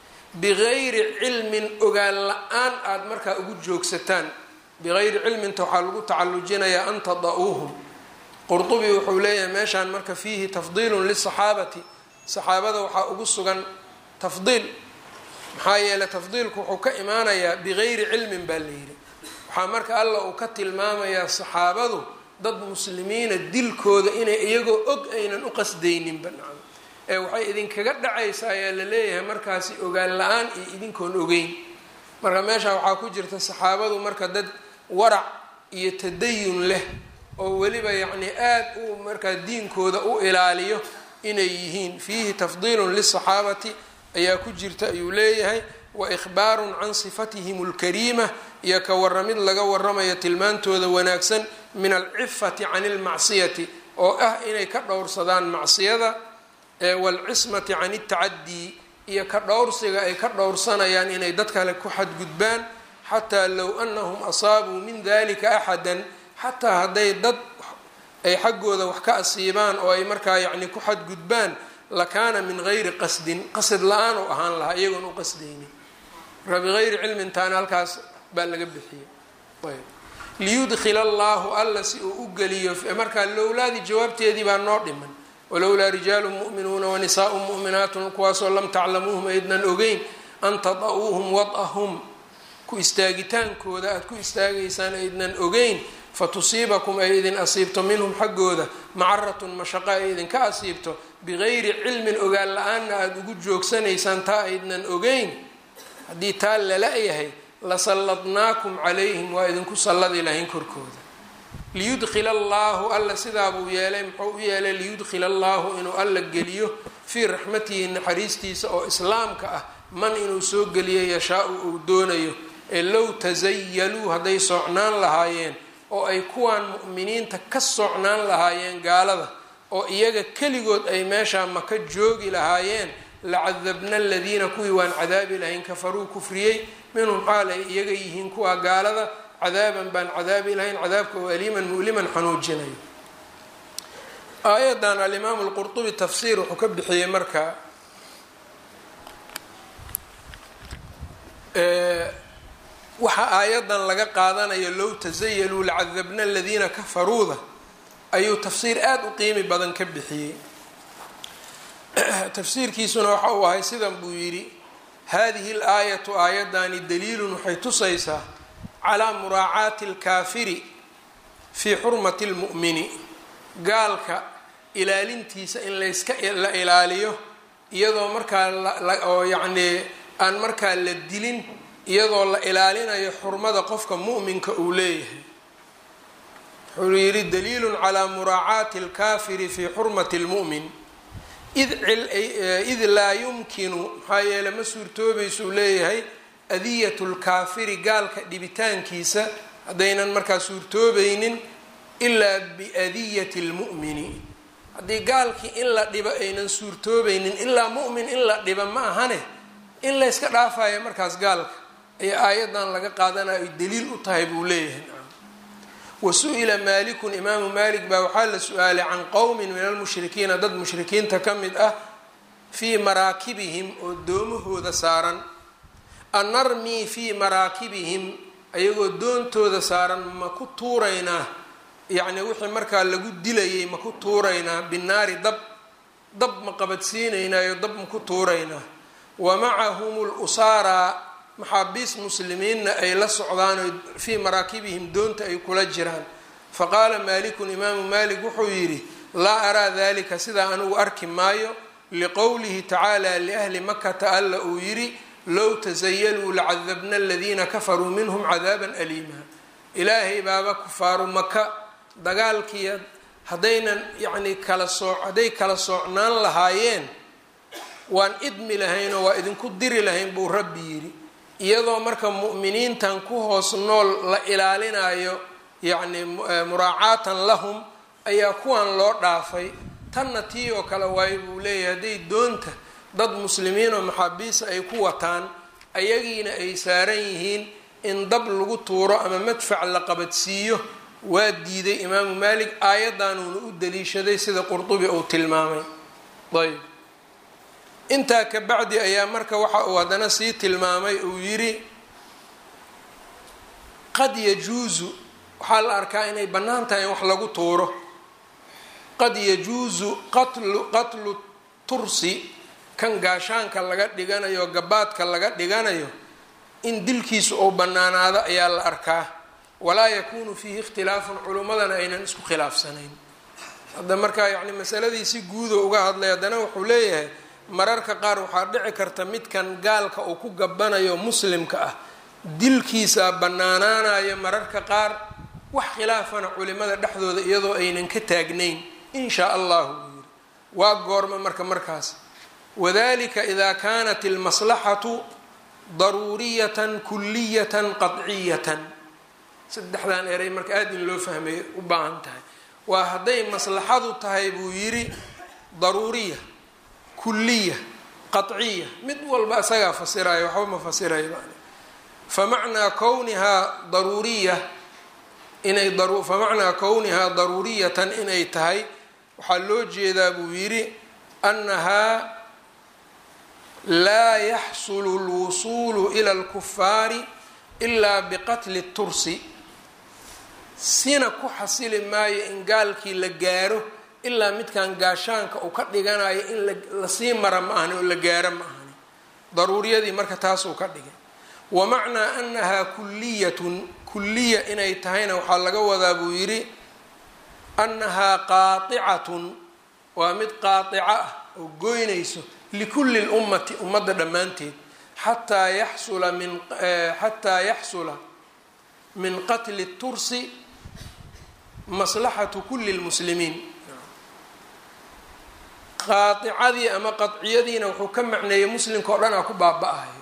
bigayri cilmin ogaan la-aan aada markaa ugu joogsataan bigayri cilminta waxaa lagu tacalujinayaa an tada'uuhum qurdubi wuxuu leeyahay meeshaan marka fiihi tafdiilun lisaxaabati saxaabada waxaa ugu sugan tafdiil maxaa yeeley tafdiilku wuxuu ka imaanayaa bigayri cilmin baa la yidhi waxaa marka alla uu ka tilmaamayaa saxaabadu dad muslimiina dilkooda inay iyagoo og aynan u qasdayninba nacam ee waxay idinkaga dhacaysa ayaa la leeyahay markaasi ogaan la-aan iyo idinkoon ogeyn marka meesha waxaa ku jirta saxaabadu marka dad warac iyo tadayun leh oo weliba yacni aada u markaa diinkooda u ilaaliyo inay yihiin fiihi tafdiilun lisaxaabati ayaa ku jirta ayuu leeyahay wa ikhbaarun can sifatihim alkariima iyo ka waramid laga waramayo tilmaantooda wanaagsan min alcifati can ilmacsiyati oo ah inay ka dhowrsadaan macsiyada waalcismati can iltacadii iyo ka dhowrsiga ay ka dhowrsanayaan inay dad kale ku xadgudbaan xataa low anahum asaabuu min dalika axadan xataa hadday dad ay xaggooda wax ka asiibaan oo ay markaa yacni ku xadgudbaan lakaana min gayri qasdin qasad la-aan u ahaan lahaa iyagoon u qasdaynin marka bigayri cilmin taana halkaas baa laga bixiyay ayb liyudkila allahu alla si uu u geliyo markaa lowlaadii jawaabteedii baa noo dhiman walowlaa rijaalu mu'minuuna wanisaau mu'minaatun kuwaasoo lam taclamuuhum aydnan ogeyn an tada'uuhum wad'ahum ku istaagitaankooda aada ku istaagaysaan aydnan ogeyn fatusiibakum ay idin asiibto minhum xaggooda macaratun mashaqa ay idinka asiibto bigayri cilmin ogaan la-aanna aada ugu joogsanaysaan taa aydnan ogeyn haddii taa lala yahay lasalladnaakum calayhim waa idinku salladi lahayn korkooda liyudkila allaahu alla sidaa buu yeelay muxuu u yeelay liyudkila allaahu inuu alla geliyo fii raxmatihi naxariistiisa oo islaamka ah man inuu soo geliyo yashaa-u uu doonayo ee low tasayaluu hadday socnaan lahaayeen oo ay kuwaan mu'miniinta ka socnaan lahaayeen gaalada oo iyaga keligood ay meeshaa maka joogi lahaayeen lacadabna aladiina kuwii waan cadaabi lahayn kafaruu kufriyey minhum xaal ay iyaga yihiin kuwaa gaalada cadaaban baan cadaabi lahayn cadaabka oo aliiman mu'liman xanuujinayo aayadan alimaamu lqurtubi tafsiir wuxuu ka bixiyey marka waxa aayadan laga qaadanayo low tasayaluu lacadabna aladiina kafaruuda ayuu tafsiir aada u qiimi badan ka bixiyey tafsiirkiisuna waxa uu ahay sidan buu yidhi hadihi laayatu aayadani daliilun waxay tusaysaa calaa muraacaati alkaafiri fii xurmati lmu'mini gaalka ilaalintiisa in layska la ilaaliyo iyadoo markaa oo yacnii aan markaa la dilin iyadoo la ilaalinayo xurmada qofka mu'minka uu leeyahay wuxuu yidhi daliilun calaa muraacaati alkaafiri fii xurmati lmu'min id laa yumkinu maxaa yeele ma suurtoobaysuu leeyahay adiyatu lkaafiri gaalka dhibitaankiisa haddaynan markaa suurtoobaynin ilaa biadiyati lmu'mini haddii gaalkii in la dhibo aynan suurtoobaynin ilaa mu'min in la dhiba ma ahane in layska dhaafayo markaas gaalka ayaa aayadan laga qaadanayo ay daliil u tahay buu leeyahay wa su-ila maalikun imaamu maalik baa waxaa la su-aalay can qowmin min almushrikiina dad mushrikiinta ka mid ah fii maraakibihim oo doomahooda saaran an narmii fii maraakibihim ayagoo doontooda saaran ma ku tuuraynaa yacni wixii markaa lagu dilayay ma ku tuuraynaa binaari dab dab ma qabadsiinaynayo dab ma ku tuuraynaa wa macahum lusaara maxaabiis muslimiinna ay la socdaan fii maraakibihim doonta ay kula jiraan faqaala maalikun imaamu maalik wuxuu yidhi laa araa dalika sidaa anigu arki maayo liqowlihi tacaala liahli makata alla uu yidhi low tasayaluu lacadabna aladiina kafaruu minhum cadaaban aliima ilaahay baaba kufaaru maka dagaalkii haddaynan yacni kala sooc hadday kala soocnaan lahaayeen waan idmi lahaynoo waa idinku diri lahayn buu rabbi yidhi iyadoo marka mu'miniintan ku hoos nool la ilaalinayo yacni muraacaatan lahum ayaa kuwan loo dhaafay tanna tii oo kale waayo buu leeyahay hadday doonta dad muslimiin oo maxaabiisa ay ku wataan ayagiina ay saaran yihiin in dab lagu tuuro ama madfac la qabadsiiyo waa diiday imaamu maalik aayaddanuuna u daliishaday sida qurdubi uu tilmaamay ayb intaa ka bacdi ayaa marka waxa uu haddana sii tilmaamay uu yidhi qad yajuusu waxaa la arkaa inay bannaan tahay in wax lagu tuuro qad yajuusu qatlu qatlu tursi kan gaashaanka laga dhiganayo gabaadka laga dhiganayo in dilkiisu uu bannaanaado ayaa la arkaa walaa yakuunu fiihi ikhtilaafun culummadana aynan isku khilaafsanayn hadda markaa yacni masaladii si guudo uga hadlay haddana wuxuu leeyahay mararka qaar waxaa dhici karta midkan gaalka uu ku gabanayo muslimka ah dilkiisa bannaanaanayo mararka qaar wax khilaafana culimada dhexdooda iyadoo aynan ka taagnayn in shaa allahu buu yiri waa goorma marka markaas wadalika ida kanat almaslaxatu daruuriyatan kuliyatan qadciyatan saddexdan eray marka aada in loo fahmay u baahan tahay waa hadday maslaxadu tahay buu yidhi daruuriya kuliya qaciya mid walba isagaa fasiraya waxba ma fasirayo famacnaa kownihaa daruuriya inay famacnaa kownihaa daruuriyatan inay tahay waxaa loo jeedaa buu yidhi annahaa laa yaxsulu lwusuulu ila alkufaari ilaa biqatli tursi sina ku xasili maayo in gaalkii la gaaro ilaa midkan gaashaanka uu ka dhiganayo in lasii mara ma ahani oo la gaaro ma ahani daruuriyadii marka taasuu ka dhigay wa macnaa annahaa kuliyatun kuliya inay tahayna waxaa laga wadaa buu yidhi annahaa qaaicatun waa mid qaatica ah oo goynayso likulli lummati ummadda dhammaanteed xataa yaxsula min xataa yaxsula min qatli tursi maslaxatu kulli lmuslimiin qaaicadii ama qadciyadiina wuxuu ka macneeyey muslimka o dhan a ku baaba-ayo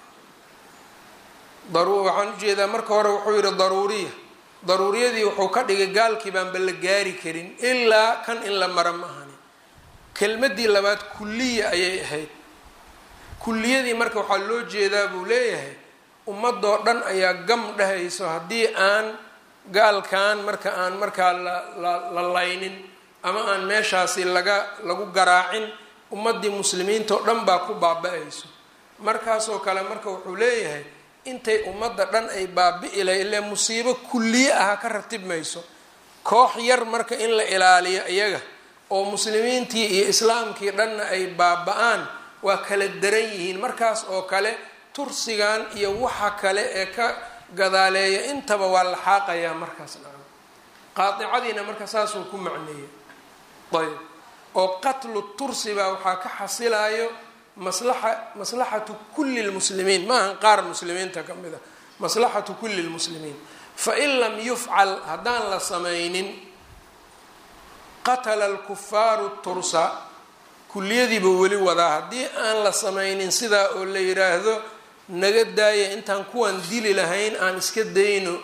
waxaan ujeedaa marka hore wuxuu yihi daruuriya daruuriyadii wuxuu ka dhigay gaalkii baanba la gaari karin ilaa kan in la mara ma ahani kelmadii labaad kuliya ayay ahayd kuliyadii marka waxaa loo jeedaa buu leeyahay ummadoo dhan ayaa gam dhehayso haddii aan gaalkan marka aan markaa la laynin ama aan meeshaasi laga lagu garaacin ummadii muslimiinta oo dhan baa ku baaba-ayso markaasoo kale marka wuxuu leeyahay intay ummadda dhan ay baabi-i lahay ile musiibo kulliye aha ka ratib mayso koox yar marka in la ilaaliyo iyaga oo muslimiintii iyo islaamkii dhanna ay baaba-aan waa kala daran yihiin markaas oo kale tursigan iyo waxa kale ee ka gadaaleeya intaba waa la xaaqayaa markaas dhan qaaicadiina marka saasuu ku macneeyay ayb oo qatlu tursi baa waxaa ka xasilayo maslaxa maslaxatu kulli lmuslimiin maahan qaar muslimiinta ka mid a maslaxatu kulli lmuslimiin fain lam yufcal haddaan la samaynin qatala alkufaaru tursa kulliyadiiba weli wadaa haddii aan la samaynin sidaa oo la yiraahdo naga daaya intaan kuwan dili lahayn aan iska dayno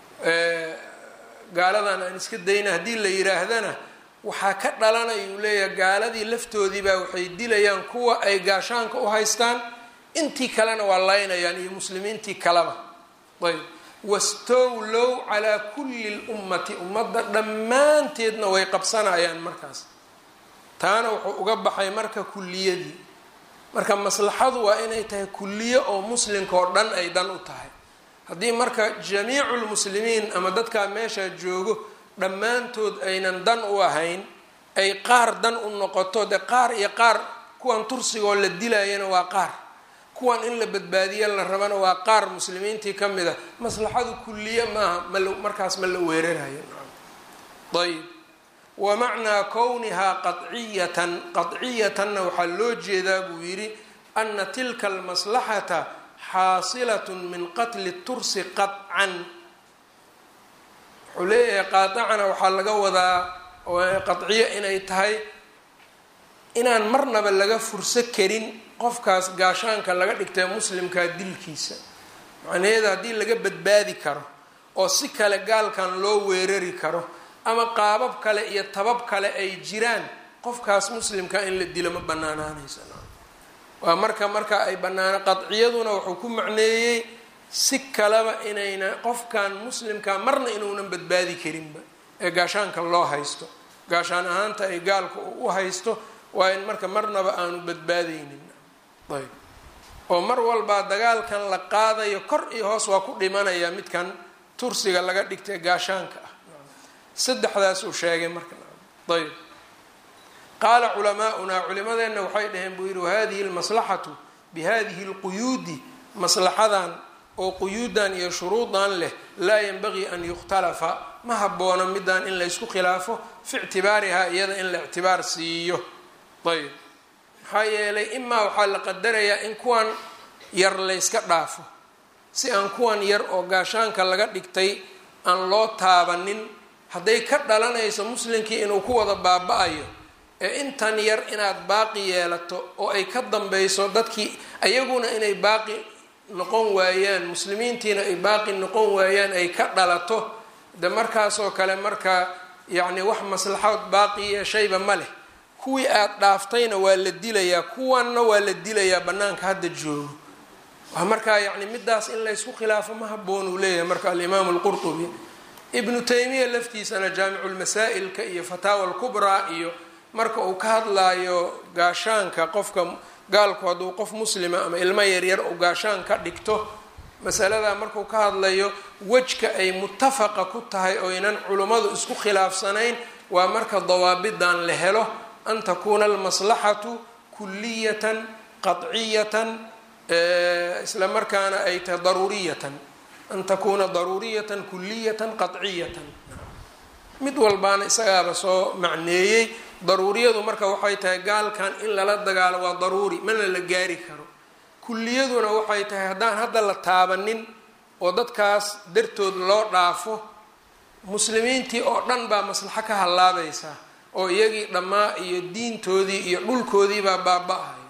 gaaladan aan iska dayno haddii la yiraahdana waxaa ka dhalanaya uu leeyahay gaaladii laftoodiibaa waxay dilayaan kuwa ay gaashaanka u haystaan intii kalena waa laynayaan iyo muslimiintii kaleba ayb wastowlow calaa kulli lummati ummadda dhammaanteedna way qabsanayaan markaas taana wuxuu uga baxay marka kulliyadii marka maslaxadu waa inay tahay kulliyo oo muslimka oo dhan ay dan u tahay haddii marka jamiicu lmuslimiin ama dadkaa meeshaa joogo dhammaantood aynan dan u ahayn ay qaar dan u noqoto dee qaar iyo qaar kuwan tursigoo la dilayana waa qaar kuwan in la badbaadiya la rabana waa qaar muslimiintii ka mid a maslaxadu kulliye maaha mal markaas ma la weerarayo ayb wa macnaa kownihaa qaciyatan qadciyatanna waxaa loo jeedaa buu yidhi ana tilka almaslaxata xaasilatun min qatli tursi qaطcan wuxuu leeyahay qaadacana waxaa laga wadaa qadciyo inay tahay inaan marnaba laga furso karin qofkaas gaashaanka laga dhigtay muslimkaa dilkiisa macnaheeda haddii laga badbaadi karo oo si kale gaalkan loo weerari karo ama qaabab kale iyo tabab kale ay jiraan qofkaas muslimka in la dilo ma banaanaanaysa waa marka marka ay banaana qadciyaduna wuxuu ku macneeyey si kaleba inayna qofkan muslimka marna inuunan badbaadi karinba ee gaashaanka loo haysto gaashaan ahaanta ay gaalka u haysto waa in marka marnaba aanu badbaadaynin ayb oo mar walbaa dagaalkan la qaadayo kor iyo hoos waa ku dhimanayaa midkan tursiga laga dhigtay gaashaanka ah saddexdaas uu sheegay marka ayb qaala culamaaunaa culimadeenna waxay dhaheen buu yidhi wahadihi lmaslaxatu bihadihi lquyuudi maslaxadan oo quyuudan iyo shuruudan leh laa yanbagii an yukhtalafa ma haboono midaan in laysku khilaafo fi ictibaarihaa iyada in la ictibaar siiyo ayb maxaa yeelay imaa waxaa la qadarayaa in kuwan yar layska dhaafo si aan kuwan yar oo gaashaanka laga dhigtay aan loo taabanin hadday ka dhalanayso muslimkii inuu ku wada baaba-ayo ee intan yar inaad baaqi yeelato oo ay ka dambayso dadkii ayaguna inay baaqi noqon waayaan muslimiintiina ay baaqi noqon waayaan ay ka dhalato de markaasoo kale marka yacni wax maslaxood baaqi yeeshayba ma leh kuwii aada dhaaftayna waa la dilayaa kuwanna waa la dilayaa bannaanka hadda joogo waa markaa yacni midaas in laysku khilaafo ma haboon uu leeyahay marka alimaamu lqurtubi ibnu taymiya laftiisana jaamiculmasaa'ilka iyo fataawa alkubraa iyo marka uu ka hadlaayo gaashaanka qofka gaalku hadduu qof muslima ama ilmo yaryar uu gaashaan ka dhigto masaladaa markuu ka hadlayo wejka ay mutafaqa ku tahay oo ynan culummadu isku khilaafsanayn waa marka dawaabidan la helo an takuuna almaslaxatu kuliyatan qadciyatan isla markaana ay tahay daruuriyatan an takuuna daruuriyatan kuliyatan qadciyatan mid walbaana isagaaba soo macneeyey daruuriyadu marka waxay tahay gaalkan in lala dagaalo waa daruuri mana la gaari karo kulliyaduna waxay tahay haddaan hadda la taabanin oo dadkaas dartood loo dhaafo muslimiintii oo dhan baa maslaxo ka hallaabaysaa oo iyagii dhammaa iyo diintoodii iyo dhulkoodiibaa baaba-ayo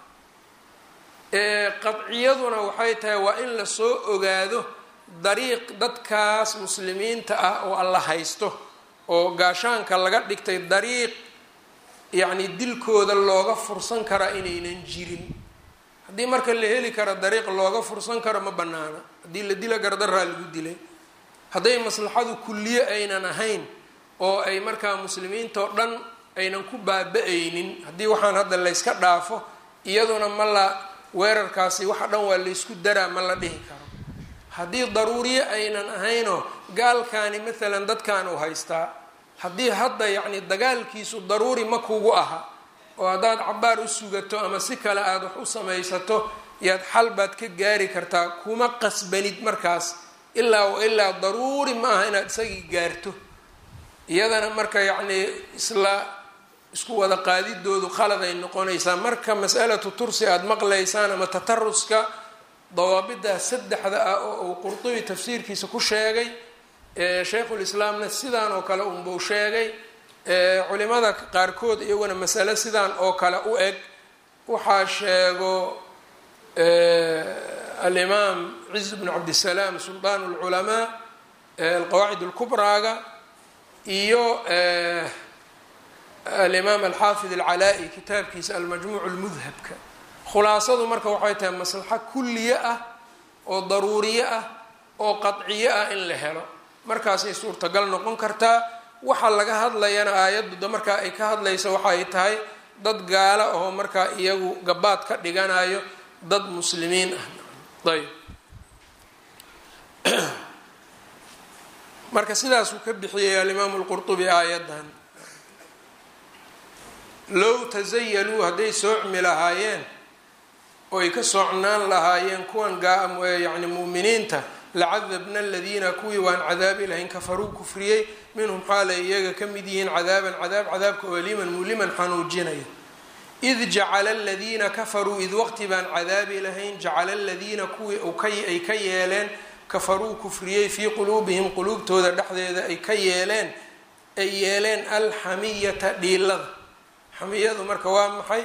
qadciyaduna waxay tahay waa in lasoo ogaado dariiq dadkaas muslimiinta ah oo alla haysto oo gaashaanka laga dhigtay dariiq yacni dilkooda looga fursan karaa inaynan jirin haddii marka la heli karo dariiq looga fursan karo ma banaana haddii la dila gardaraa lagu dilay hadday maslaxadu kulliye aynan ahayn oo ay markaa muslimiinta oo dhan aynan ku baaba-aynin haddii waxaan hadda layska dhaafo iyaduna ma la weerarkaasi waxa dhan waa laysku daraa ma la dhihi karo haddii daruuriye aynan ahaynoo gaalkaani maalan dadkan uu haystaa haddii hadda yacni dagaalkiisu daruuri ma kugu aha oo haddaad cabaar u sugato ama si kale aada wax u samaysato yaad xal baad ka gaari kartaa kuma qasbanid markaas ilaa wa ilaa daruuri ma aha inaad isagii gaarto iyadana marka yacni isla isku wada qaadidoodu qalad ay noqonaysaa marka masalatu tursi aada maqlaysaan ama tataruska dawaabidaa saddexda ah oo uu qurdubi tafsiirkiisa ku sheegay shaykhulislaamna sidaan oo kale unbuu sheegay culimada qaarkood iyaguna masale sidaan oo kale u eg waxaa sheego alimaam ciz bnu cabdisalaam suldaan lculamaa alqawaacid alkubraaga iyo alimaam alxaafid alcalaa-i kitaabkiisa almajmuuc lmudhabka khulaasadu marka waxay tahay maslaxo kulliye ah oo daruuriye ah oo qadciyo ah in la helo markaasay suurtagal noqon kartaa waxa laga hadlayana aayaddu markaa ay ka hadlaysa waxa ay tahay dad gaala oo markaa iyagu gabaad ka dhiganayo dad muslimiin ah ayb marka sidaasuu ka bixiyay alimaamu lqurtubi aayaddan low tasayaluu hadday soocmi lahaayeen oo ay ka soocnaan lahaayeen kuwan yani mu'miniinta lacadabna aladiina kuwii waan cadaabi lahayn kafaruu kufriyey minhum xaalay iyaga ka mid yihiin cadaaban cadaab cadaabka oliman muliman xanuujinaya id jacala aladiina kafaruu id waqti baan cadaabi lahayn jacala aladiina kuwii ay ka yeeleen kafaruu kufriyey fii quluubihim quluubtooda dhexdeeda ay ka yeeleen ay yeeleen alxamiyata dhiilada xamiyadu marka waa maxay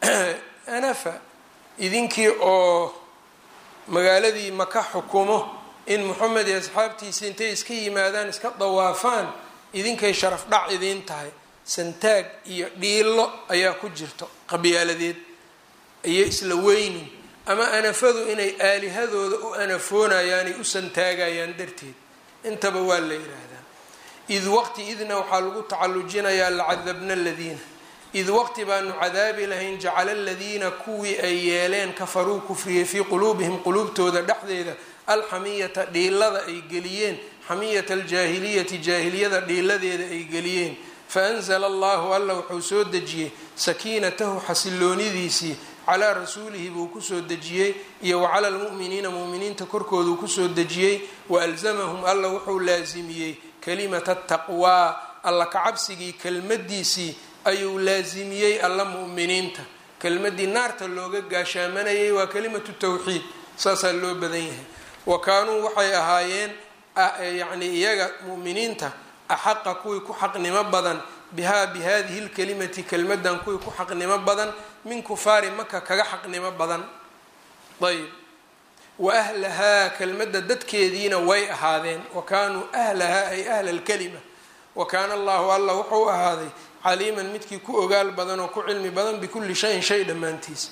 anafa idinkii oo magaaladii maka xukumo in moxamed iyo asxaabtiisi intay iska yimaadaan iska dawaafaan idinkay sharaf dhac idiin tahay santaag iyo dhiilo ayaa ku jirto qabyaaladeed iyo isla weynin ama anafadu inay aalihadooda u anafoonayaanay u santaagayaan darteed intaba waa la yidhaahdaa id waqti idna waxaa lagu tacallujinayaa lacadabna aladiina id waqti baanu cadaabi lahayn jacala aladiina kuwii ay yeeleen kafaruu kufriyey fii quluubihim quluubtooda dhexdeeda alxamiyata dhiilada ay geliyeen xamiyata aljaahiliyati jaahiliyada dhiiladeeda ay geliyeen faanzla allahu alla wuxuu soo dejiyey sakiinatahu xasiloonidiisii calaa rasuulihi buu kusoo dejiyey iyo wa cala lmu'miniina mu'miniinta korkooduu kusoo dejiyey waalzamahum alla wuxuu laasimiyey kalimata taqwaa alla kacabsigii kelmadiisii ayuu laasimiyey alla mu'miniinta kelmadii naarta looga gaashaamanayay waa kalimatu tawxiid saasaa loo badan yahay wa kaanuu waxay ahaayeen yacni iyaga mu'miniinta axaqa kuwii ku xaqnimo badan bihaa bi hadihi lkalimati kelmadan kuwii ku xaqnimo badan min kufaari maka kaga xaqnimo badan ayb wa ahlahaa kelmadda dadkeediina way ahaadeen wa kaanuu ahlahaa ay ahla lkalima wa kaana allahu alla wuxuu ahaaday caliiman midkii ku ogaal badan oo ku cilmi badan bikulli shayin shay dhammaantiis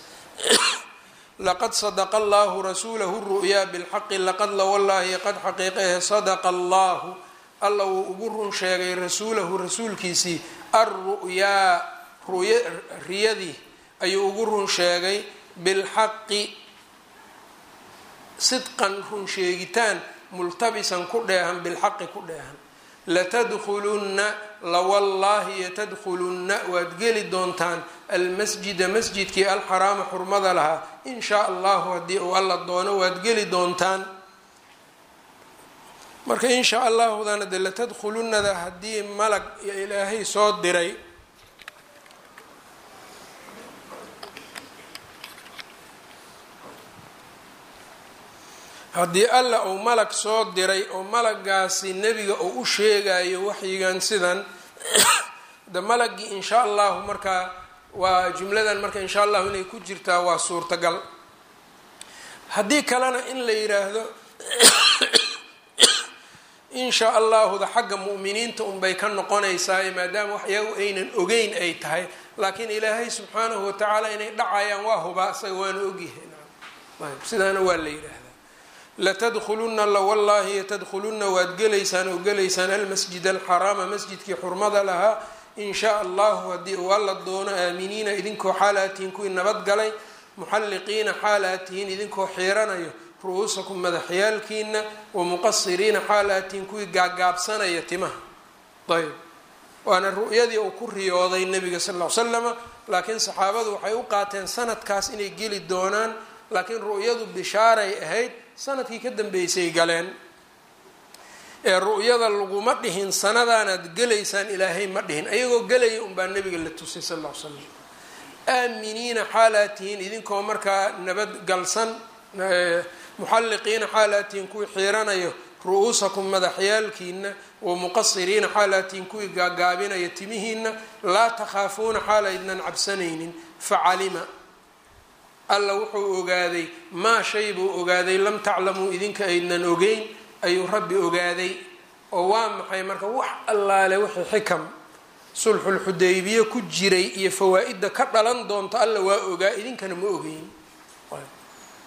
laqad sadaqa allahu rasuulahu ru'yaa bilxaqi laqad la wallaahi qad xaqiiqahe sadaqa allahu alla wuu ugu run sheegay rasuulahu rasuulkiisii alru'yaa riyadii ayuu ugu run sheegay bilxaqi sidqan run sheegitaan multabisan ku dheehan bilxaqi ku dheehan latadkhulunna lawallaahi yatadkhulunna waad geli doontaan almasjida masjidkii alxaraama xurmada lahaa in shaa allahu haddii uu alla doono waad geli doontaan marka in shaa allahudana de latadkhulunnada haddii malag ilaahay soo diray haddii alla uu malag soo diray oo malagaasi nebiga uu u sheegayo waxyigan sidan de malagii in shaa allahu markaa waa jumladan marka in shaa allahu inay ku jirtaa waa suurtagal haddii kalena in la yiraahdo in shaa allahuda xagga mu'miniinta unbay ka noqonaysaa maadaama wax iyagu aynan ogeyn ay tahay laakiin ilaahay subxaanahu watacaala inay dhacayaan waa hubaa isaga waana ogyahay ayb sidaana waa la yidhaahdaa latadkhulunna lawallaahi yatadkhulunna waad gelaysaan oo gelaysaan almasjid alxaraama masjidkii xurmada lahaa in shaa allahu haddii uu alla doono aaminiina idinkoo xaalaatihiin kuwii nabadgalay muxalliqiina xaalaatihiin idinkoo xiiranayo ru-uusakum madaxyaalkiina wa muqasiriina xaalaatihiin kuwii gaagaabsanaya timaha ayb waana ru'yadii uu ku riyooday nabiga sal ll ly slama laakiin saxaabadu waxay u qaateen sanadkaas inay geli doonaan laakiin ru'yadu bishaaray ahayd sanadkii ka dambeysay galeen ee ru'yada laguma dhihin sanadaanaad gelaysaan ilaahay ma dhihin ayagoo gelaya unbaa nabiga la tusay sal ll ly slam aaminiina xaalaatihiin idinkoo markaa nabadgalsan muxalliqiina xaalaatihiin kuwii xiiranayo ru-uusakum madaxyaalkiina wa muqasiriina xaalaatihiin kuwii gaagaabinaya timihiina laa takhaafuuna xaalaydnan cabsanaynin facalima alla wuxuu ogaaday maa shay buu ogaaday lam taclamuu idinka aydnan ogeyn ayuu rabbi ogaaday oo waa maxay marka wax allaale wixii xikam sulxulxudaybiye ku jiray iyo fawaa-idda ka dhalan doonto alla waa ogaa idinkana ma ogeyn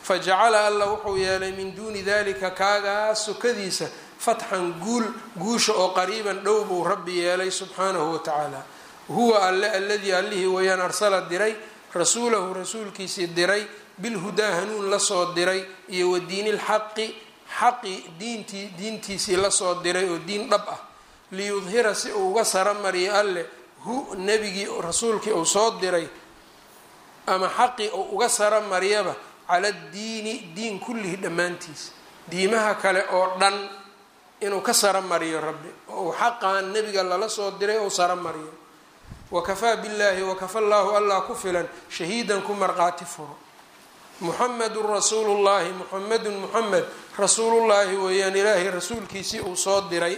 fa jacala alla wuxuu yeelay min duuni dalika kaagaas sokadiisa fatxan guul guusha oo qariiban dhow buu rabbi yeelay subxaanahu wa tacaala huwa alle alladii allihii wayaan arsala diray rasuulahu rasuulkiisii diray bilhudaa hanuun lasoo diray iyo wa diinilxaqi xaqi diintii diintiisii lasoo diray oo diin dhab ah liyudhira si uu uga sara mariyo alle hu nebigii rasuulkii uu soo diray ama xaqii uu uga sara mariyaba cala diini diin kullihi dhammaantiisa diimaha kale oo dhan inuu ka sara mariyo rabbi oo uu xaqan nebiga lala soo diray ou sara mariyo wakafaa billaahi wakafa llaahu allah ku filan shahiidan ku marqaati furo muxamedun rasuulu llaahi muxamedun muxamed rasuulullaahi weeyaan ilaahay rasuulkiisii uu soo diray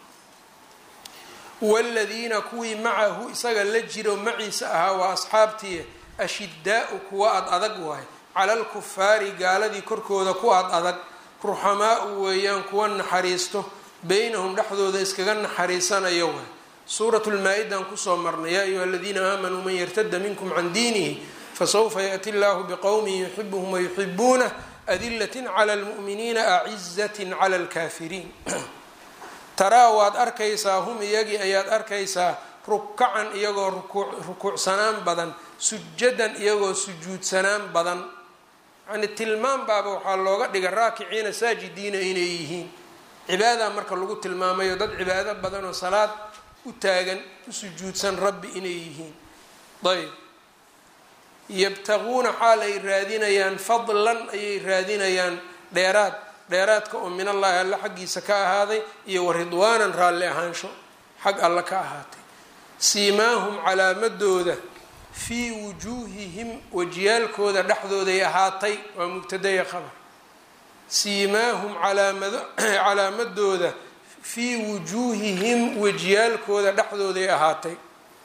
waaladiina kuwii macahu isaga la jiro maciisa ahaa waa asxaabtii ashidaau kuwa ad adag waay cala alkufaari gaaladii korkooda ku ad adag ruxamaau weeyaan kuwa naxariisto beynahum dhexdooda iskaga naxariisanayo waay suurat lmaa-idan kusoo marnay yaa ayuha aladiina aamanuu man yartada minkum can diinihi fasawfa yaأti اllahu bqowmin yuxibuhum wayuxibuunah adilat clى lmu'miniina acizat clى اlkafiriin taraa waad arkaysaa hum iyagii ayaad arkaysaa rukacan iyagoo rukuucsanaan badan sujadan iyagoo sujuudsanaan badan yani tilmaam baaba waxaa looga dhiga raakiciina saajidiina inay yihiin cibaada marka lagu tilmaamayo dad cibaado badan oo salaad u taagan u sujuudsan rabbi inay yihiin ayb yabtaquuna xaal ay raadinayaan fadlan ayay raadinayaan dheeraad dheeraadka oo min allahi alle xaggiisa ka ahaaday iyo wa ridwaanan raalli ahaansho xag alle ka ahaatay siimaahum calaamadooda fii wujuuhihim wajiyaalkooda dhexdooday ahaatay waa mubtadaya qabar siimaahum calaamado calaamadooda fii wujuuhihim wejiyaalkooda dhexdooday ahaatay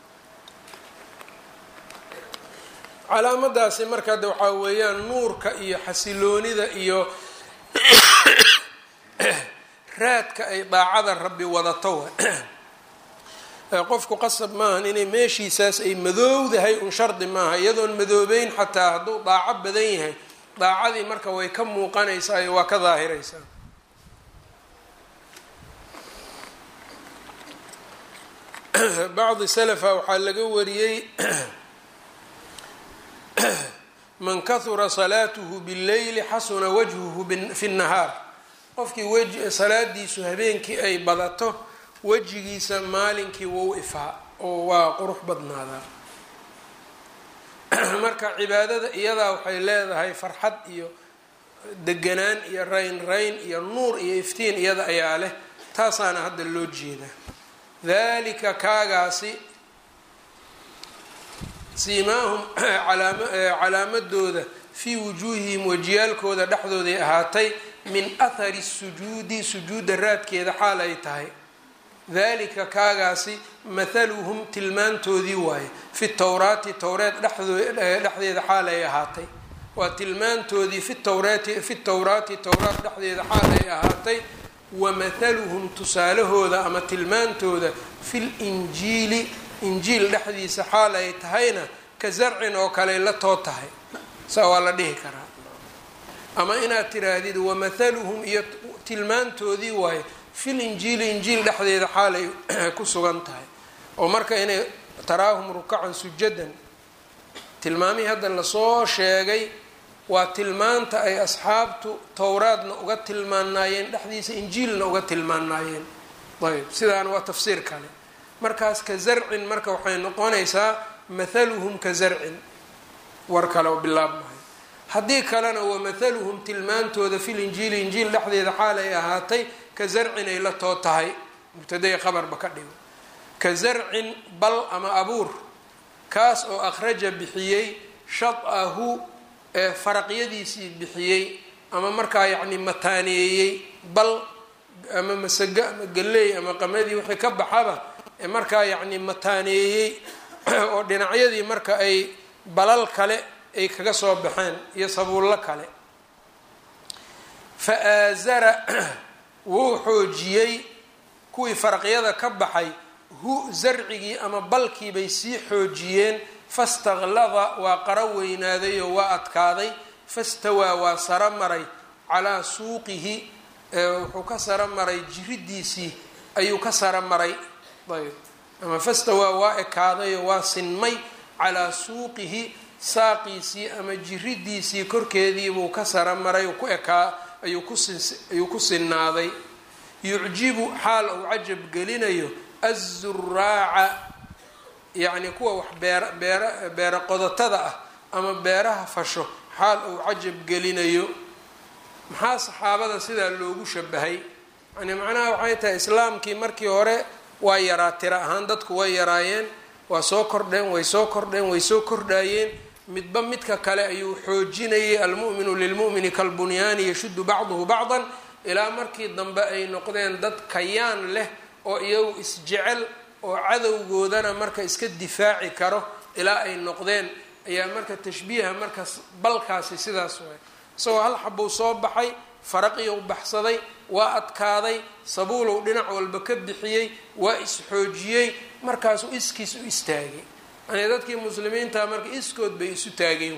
calaamadaasi marka de waxaa weeyaan nuurka iyo xasiloonida iyo raadka ay daacada rabbi wadato qofku qasab maahan inay meeshiisaas ay madoowdahay un shardi maaha iyadoon madoobeyn xataa hadduu daaco badan yahay daacadii marka way ka muuqanaysaa iyo waa ka daahiraysaa bacdi salafa waxaa laga wariyey man kahura salaatuhu billeyli xasuna wajhuhu fi nnahaar qofkii w salaadiisu habeenkii ay badato wejigiisa maalinkii wou ifaa oo waa qurux badnaadaa marka cibaadada iyadaa waxay leedahay farxad iyo deganaan iyo rayn rayn iyo nuur iyo iftiin iyada ayaa leh taasaana hadda loo jeedaa dalika kaagaasi siimaahum calaamadooda fii wujuuhihim wajiyaalkooda dhexdooday ahaatay min athari sujuudi sujuudda raadkeeda xaal ay tahay dalika kaagaasi mathaluhum tilmaantoodii waaye fi towraati towreed dhexdeeda xaal ay ahaatay waa tilmaantoodii fi towraati fi towraati towraat dhexdeeda xaal ay ahaatay wa mathaluhum tusaalahooda ama tilmaantooda fi linjiili injiil dhexdiisa xaal ay tahayna ka zarcin oo kale la too tahay saa waa la dhihi karaa ama inaad tiraahdid wamathaluhum iyo tilmaantoodii waaye fil injiili injiil dhexdeeda xaalay ku sugan tahay oo marka inay taraahum rukacan sujadan tilmaamihii hadda lasoo sheegay waa tilmaanta ay asxaabtu towraadna uga tilmaanaayeen dhexdiisa injiilna uga tilmaanaayeen ayb sidaana waa tafsiir kale markaas ka zarcin marka waxay noqonaysaa mathaluhum ka zarcin war kale oo bilaabmahay haddii kalena wa mathaluhum tilmaantooda fil injiili injiil dhexdeeda xaal ay ahaatay ka zarcin ay la too tahay mubtadaya qabarba ka dhigo ka zarcin bal ama abuur kaas oo akhraja bixiyey shad-ahu ee faraqyadiisii bixiyey ama markaa yacni mataaneeyey bal ama masago ama galley ama qamadii wixii ka baxaba ee markaa yacni mataaneeyey oo dhinacyadii marka ay balal kale ay kaga soo baxeen iyo sabuullo kale fa aazara wuu xoojiyey kuwii faraqyada ka baxay hu zarcigii ama balkii bay sii xoojiyeen fastaklada waa qaro weynaaday oo waa adkaaday fastawaa waa saro maray calaa suuqihi wuxuu ka saro maray jiridiisii ayuu ka saro maray ayb ama fastawaa waa ekaadayo waa sinmay calaa suuqihi saaqiisii ama jiridiisii korkeediibuu ka saro maray ku ekaa ayuu kuayuu ku sinnaaday yucjibu xaal uu cajab gelinayo azuraaca yacni kuwa wax beera beera beera qodotada ah ama beeraha fasho xaal uu cajab gelinayo maxaa saxaabada sidaa loogu shabahay yani macnaha waxay tahay islaamkii markii hore waa yaraa tira ahaan dadku way yaraayeen waa soo kordheen way soo kordheen way soo kordhaayeen midba midka kale ayuu xoojinayay almu'minu lilmu'mini kalbunyaani yashuddu bacduhu bacdan ilaa markii dambe ay noqdeen dad kayaan leh oo iyagu isjecel oo cadowgoodana marka iska difaaci karo ilaa ay noqdeen ayaa marka tashbiiha markaas balkaasi sidaas waay isagoo hal xabuu soo baxay faraqiyow baxsaday waa adkaaday sabuulow dhinac walba ka bixiyey waa isxoojiyey markaasuu iskiis u istaagay yani dadkii muslimiinta marka iskood bay isu taageen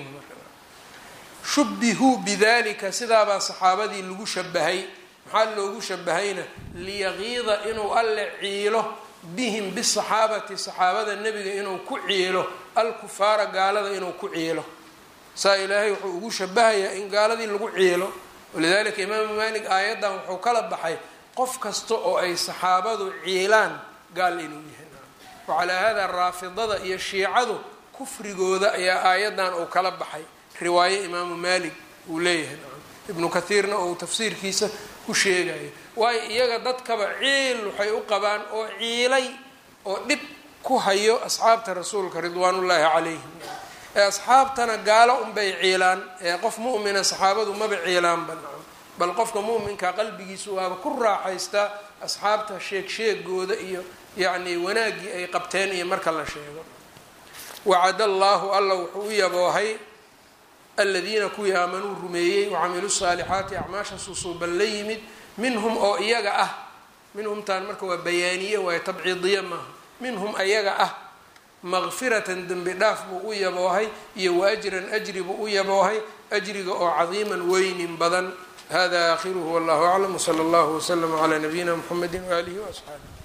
shubihuu bidalika sidaabaa saxaabadii lagu shabahay maxaa loogu shabahayna liyaqiida inuu alle ciilo bihim bisaxaabati saxaabada nebiga inuu ku ciilo alkufaara gaalada inuu ku ciilo saa ilaahay wuxuu ugu shabahayaa in gaaladii lagu ciilo walidalika imaamu maalik aayaddan wuxuu kala baxay qof kasta oo ay saxaabadu ciilaan gaal inuu yahay wacalaa hada raafidada iyo shiicadu kufrigooda ayaa aayaddan uu kala baxay riwaaye imaamu maalik uu leeyahay ibnu kathiirna oo uu tafsiirkiisa ku sheegayo waayo iyaga dadkaba ciil waxay u qabaan oo ciilay oo dhib ku hayo asxaabta rasuulka ridwaanullaahi calayhim ee asxaabtana gaalo unbay ciilaan ee qof mu'mina saxaabadu maba ciilaanba bal qofka mu'minka qalbigiisu waaba ku raaxaystaa asxaabta sheeg sheegooda iyo yacni wanaaggii ay qabteen iyo marka la sheego wacada allaahu alla wuxuu u yaboohay aladiina kuwii aamanuu rumeeyey wacamiluu saalixaati acmaasha susuuban la yimid minhum oo iyaga ah minhumtaan marka waa bayaaniye waayo tabciidiye maaha minhum ayaga ah maqfiratan dembi dhaaf buu u yaboohay iyo wa ajran ajri buu u yaboohay ajriga oo cadiiman weynin badan hada aakhiruhu wallahu aclam wsala allahu waslama calaa nabiyina mxamedi waaalihi waasxaabi